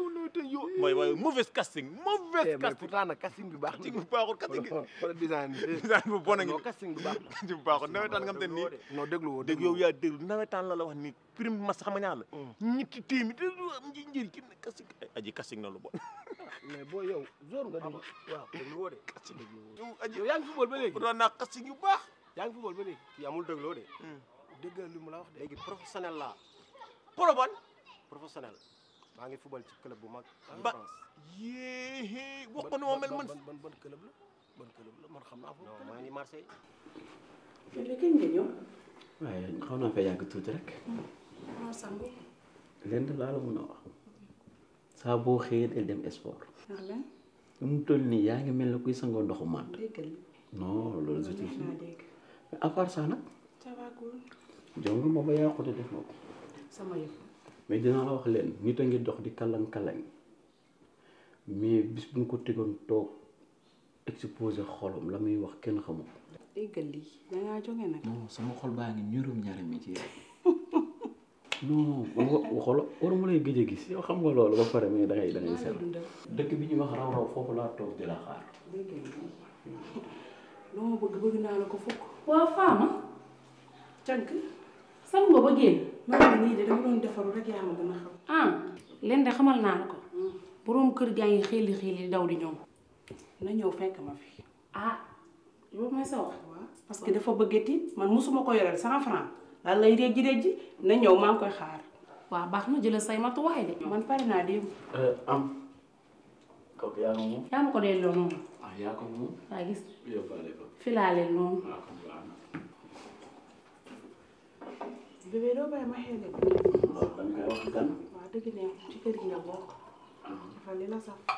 mooy waaye mauvaise casting mauvaise mais casting pourtant nag casting bi baax na casting bu baaxul casting bi wala design bi design bu bon a ngi non casting bi baax na casting bu baaxul nawetaan nga xam te nii non déglu woo dégg yow yaa déglu nawetaan la la wax ni prime mas xam nga ñaar la ñetti téeméer te du am nji njëriñ ki ne casting aji casting na lu bon mais boo yow zone nga di waaw déglu woo de casting yow aji yow yaa ngi football ba léegi doon naa casting yu baax yaa ngi football ba léegi kii amul dégloo de déggal li mu la wax de léegi professionnel laa pro ban professionnel maa ngi football ci club bu mag en ba France yéé wax ko ne moo mel man ban ban ban club la ban club la man xam naa foofu non maa ngi Marseille Fele kañ nga ñëw. waaye xaw naa fa yàgg tuuti rek maa sangu. lenn laa la mun a wax saa boo xëyee del dem sport ndax lan lu mu toll nii yaa ngi mel ne kuy sangoo ndoxu mànd déggal non loolu je te neex jure naa dégg. mais à part ça nag ça va cool. jong ma ba yàqu te def na ko sama yëf. mais dinaa la wax leen nit a ngi dox di kalang-kalang mais bis bu ñu ko tegoon toog exposé xolam la muy wax kenn xamul déggal lii da ngaa jóge nag. non sama xol baa ngi ñurum ñaari mi ci yow non wa xolo waruma lay gëj a gis yow xam nga loolu ba pare mais da ngay da ngay maa la seetlu dundal. dëkk bi ñuy wax raw raw foofu laa toog di la xaar déggal lii. loo ma bëgg bëgg naa la ko fukk. waaw faama cànk. sangu nga ba génn maa ngi nii de dama doon defaru rek yaa ma gën a xam. ah leen de xamal naa la ko boroom kër gaa ngi xiili xiili daw di ñëw na ñëw fekk ma fi. ah loolu mooy sa wax parce que dafa bëgg tiit man musuma ko yoreel cent franc lan lay réjji réjji na ñëw maa ngi koy xaar. waaw baax na jëlal say matuwaay de man pare naa démb. am kooku yaa ko moom yaa ma ko delloo noonu ah yaa ko moom waa gis yóbbaale ko filaaleel noonu waaw kon baax na bébé doo bàyyi ma xeele ko. loolu da nga koy wax gan waaw dëgg neex ci kër gi nga bokk. dafa li la saf.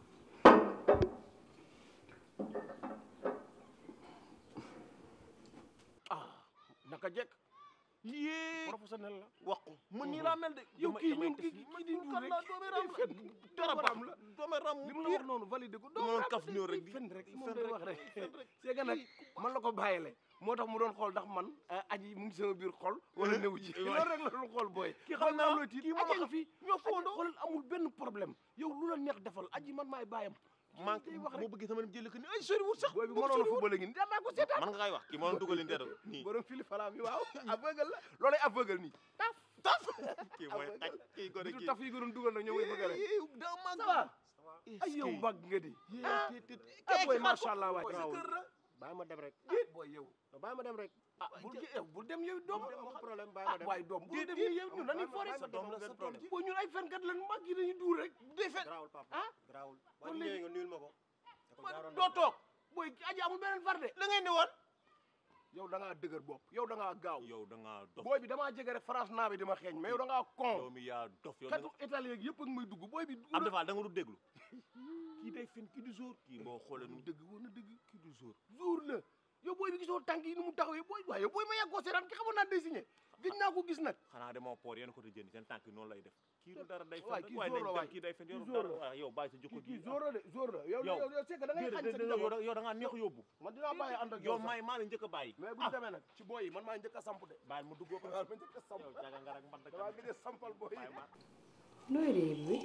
naka jekk yée professionnel la wax ko man nii laa mel de yow damay- kii damay ñun tes- kii kii di kan nduur laa rek doome day ram fen dara doomu ram la doome ram li mu la wax noonu validé ko dama doon kaf ñëw rek di fen rek moom fen day rek, wax rek fen rek. c'est que nag man la ko bàyyile moo tax mu doon xool ndax man aji mu ngi sama biir xol wala newu ci waay. loolu rek la doon xool booy kii xam naa loo tiit kii moom aji a nga fi ñoo foondoo xoolal amul benn problème yow lu la neex defal aji man maay bàyyam man day wax boo rek bëggee sama dem jëli ko ni ay sori wut sax booy bi mënoon a football ngi nii danaa ko seetaan man nga kay wax kii mënoon dugal leen teeru nii borom fili falaam yi waaw aveugle la loolay aveugle nii taf taf kii mooy xaj kii gone du kii taf yi ko doon dugal nag ñoom mooy bëgg rek daa mag ça va ay yow mbagg nga di ah ah booy macha allah waay bàyyi ma dem rek booy yow bàyyi ma dem rek ah bul yow bul dem yow doom amul problème bàyyi ma dem waaye doom bul dem yow ñun dañuy foore sa doom la sa doom boo ñun ay fenkat lan mag yi dañuy duur rek day fen garaawul papa ah garaawul boo kon ñëwee léegi nga nuyul ma ko da ko jaaroon doo toog booy aji amul beneen far de la ngay ne woon yow da ngaa dëgër bopp yow da ngaa gaaw yow da ngaa dof booy bi damaa jege rek France naa bi dama xeeñ mais yow da ngaa yow con mi yaa dof yow katu italien yëpp ak may dugg booy bi am dafa da nga du déglu kii day fen kii du jour kii boo xoolee nu dëgg woon na dëgg kii du jour jour la yow booy bi gisoo tànk yi ni mu taxawee booy waaye yow booy ma yàggoo seetaan ki xamoon naa day signé gëj naa ko gis nag xanaa demoo poor yéen côté jënd seen tànk yi noonu lay def kii du dara day fen waay rek kii waaye jour nañ la dem waay kii day fen kii yow jour dara la. waaw yow bàyyi sa jikko kii gi jour la de jour la yow yow yow yow c'est que da ngay xañ sa déedéet yow da- yow da ngaa neex a yóbbu man dinaa bàyyi ànd ak yow yow sax may maa la njëkk a bàyyi mais bu ñu demee nag ci booy yi man maa njëkk a samp de bàyyil mu duggoo ko waaw ma njëkk a samp yow jaga nga rek mbat damaa gëj a sampal booy yi nooy réer bi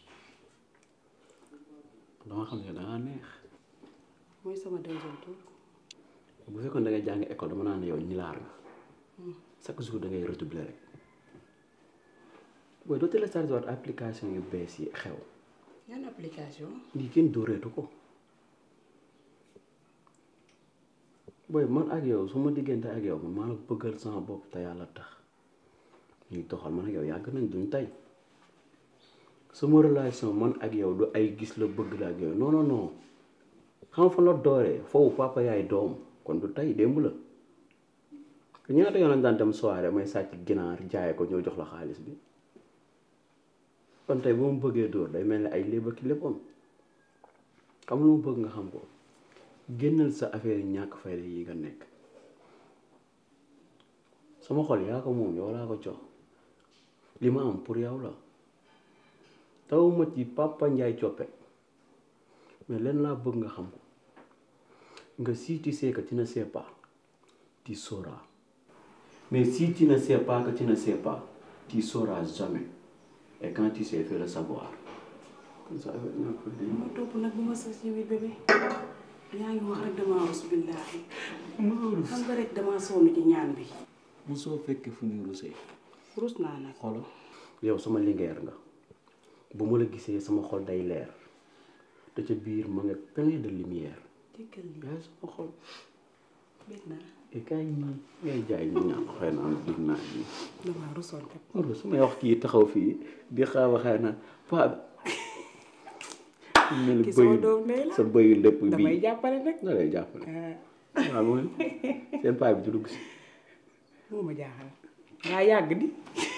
dama xam ne da ngaa neex mooy sama deuxième tour. bu fekkoon da ngay jàng école dama naan ne yow ñilaar nga chaque jour da ngay redoubler rek booy doo téléchargé waat application yu bees yi xew yan application. lii kenn dóoreetu ko booy man ak yow su ma diggante ak yow man maa la bëggal sama bopp te yàlla tax ñuy doxal man ak yow yàgg nañ duñ tey sama relation man ak yow du ay gis la bëgg la ak yow non non non xam fa la dooree foofu papa yaay doom kon du tey démb la te ñaata yoon lañ daan dem soirée may sàcc ginaar jaay ko ñëw jox la xaalis bi kon tey bu ma bëggee dóor day mel ni ay léeba ki léppoon xam lu ma bëgg nga xam ko génnal sa affaire yi ñàkk fayda yi nga nekk sama xol yaa ko moom yow laa ko jox li ma am pour yow la taw ma ci papa Njaay coppe mais leen laa bëgg nga xam ko nga si tu sais que tu ne sais pas tu sauras mais si tu ne sais pas que tu ne sais pas tu sauras jamais et quand tu sais fais le savoir kon sa affaire ñàkk fa di ma topp nag bu ma sës ci biir bébé yaa ngi wax rek damaa rus billaahi xam nga rek damaa sonn ci ñaan bi mosoo fekkee fu ñuy rusee rus naa nag xolo yow sama lingeer nga bu ma la gisee sama xol day leer te ca biir ma nga plein de lumière jëkkal li yaay sama xol bég naa e kaay nii ngay jaay ñu ñaan xëy na am dig naa nii damaa rusoon kat loolu su may wax kii taxaw fii di xaaw a xëy na paa bi mel ni Ki sama bëyu doom ndey la. sa bëyu lépp bii damay jàppale nag da lay jàppale waaw mooy seen paa bi du dugg si moo ma jaaxal ngaa yàgg di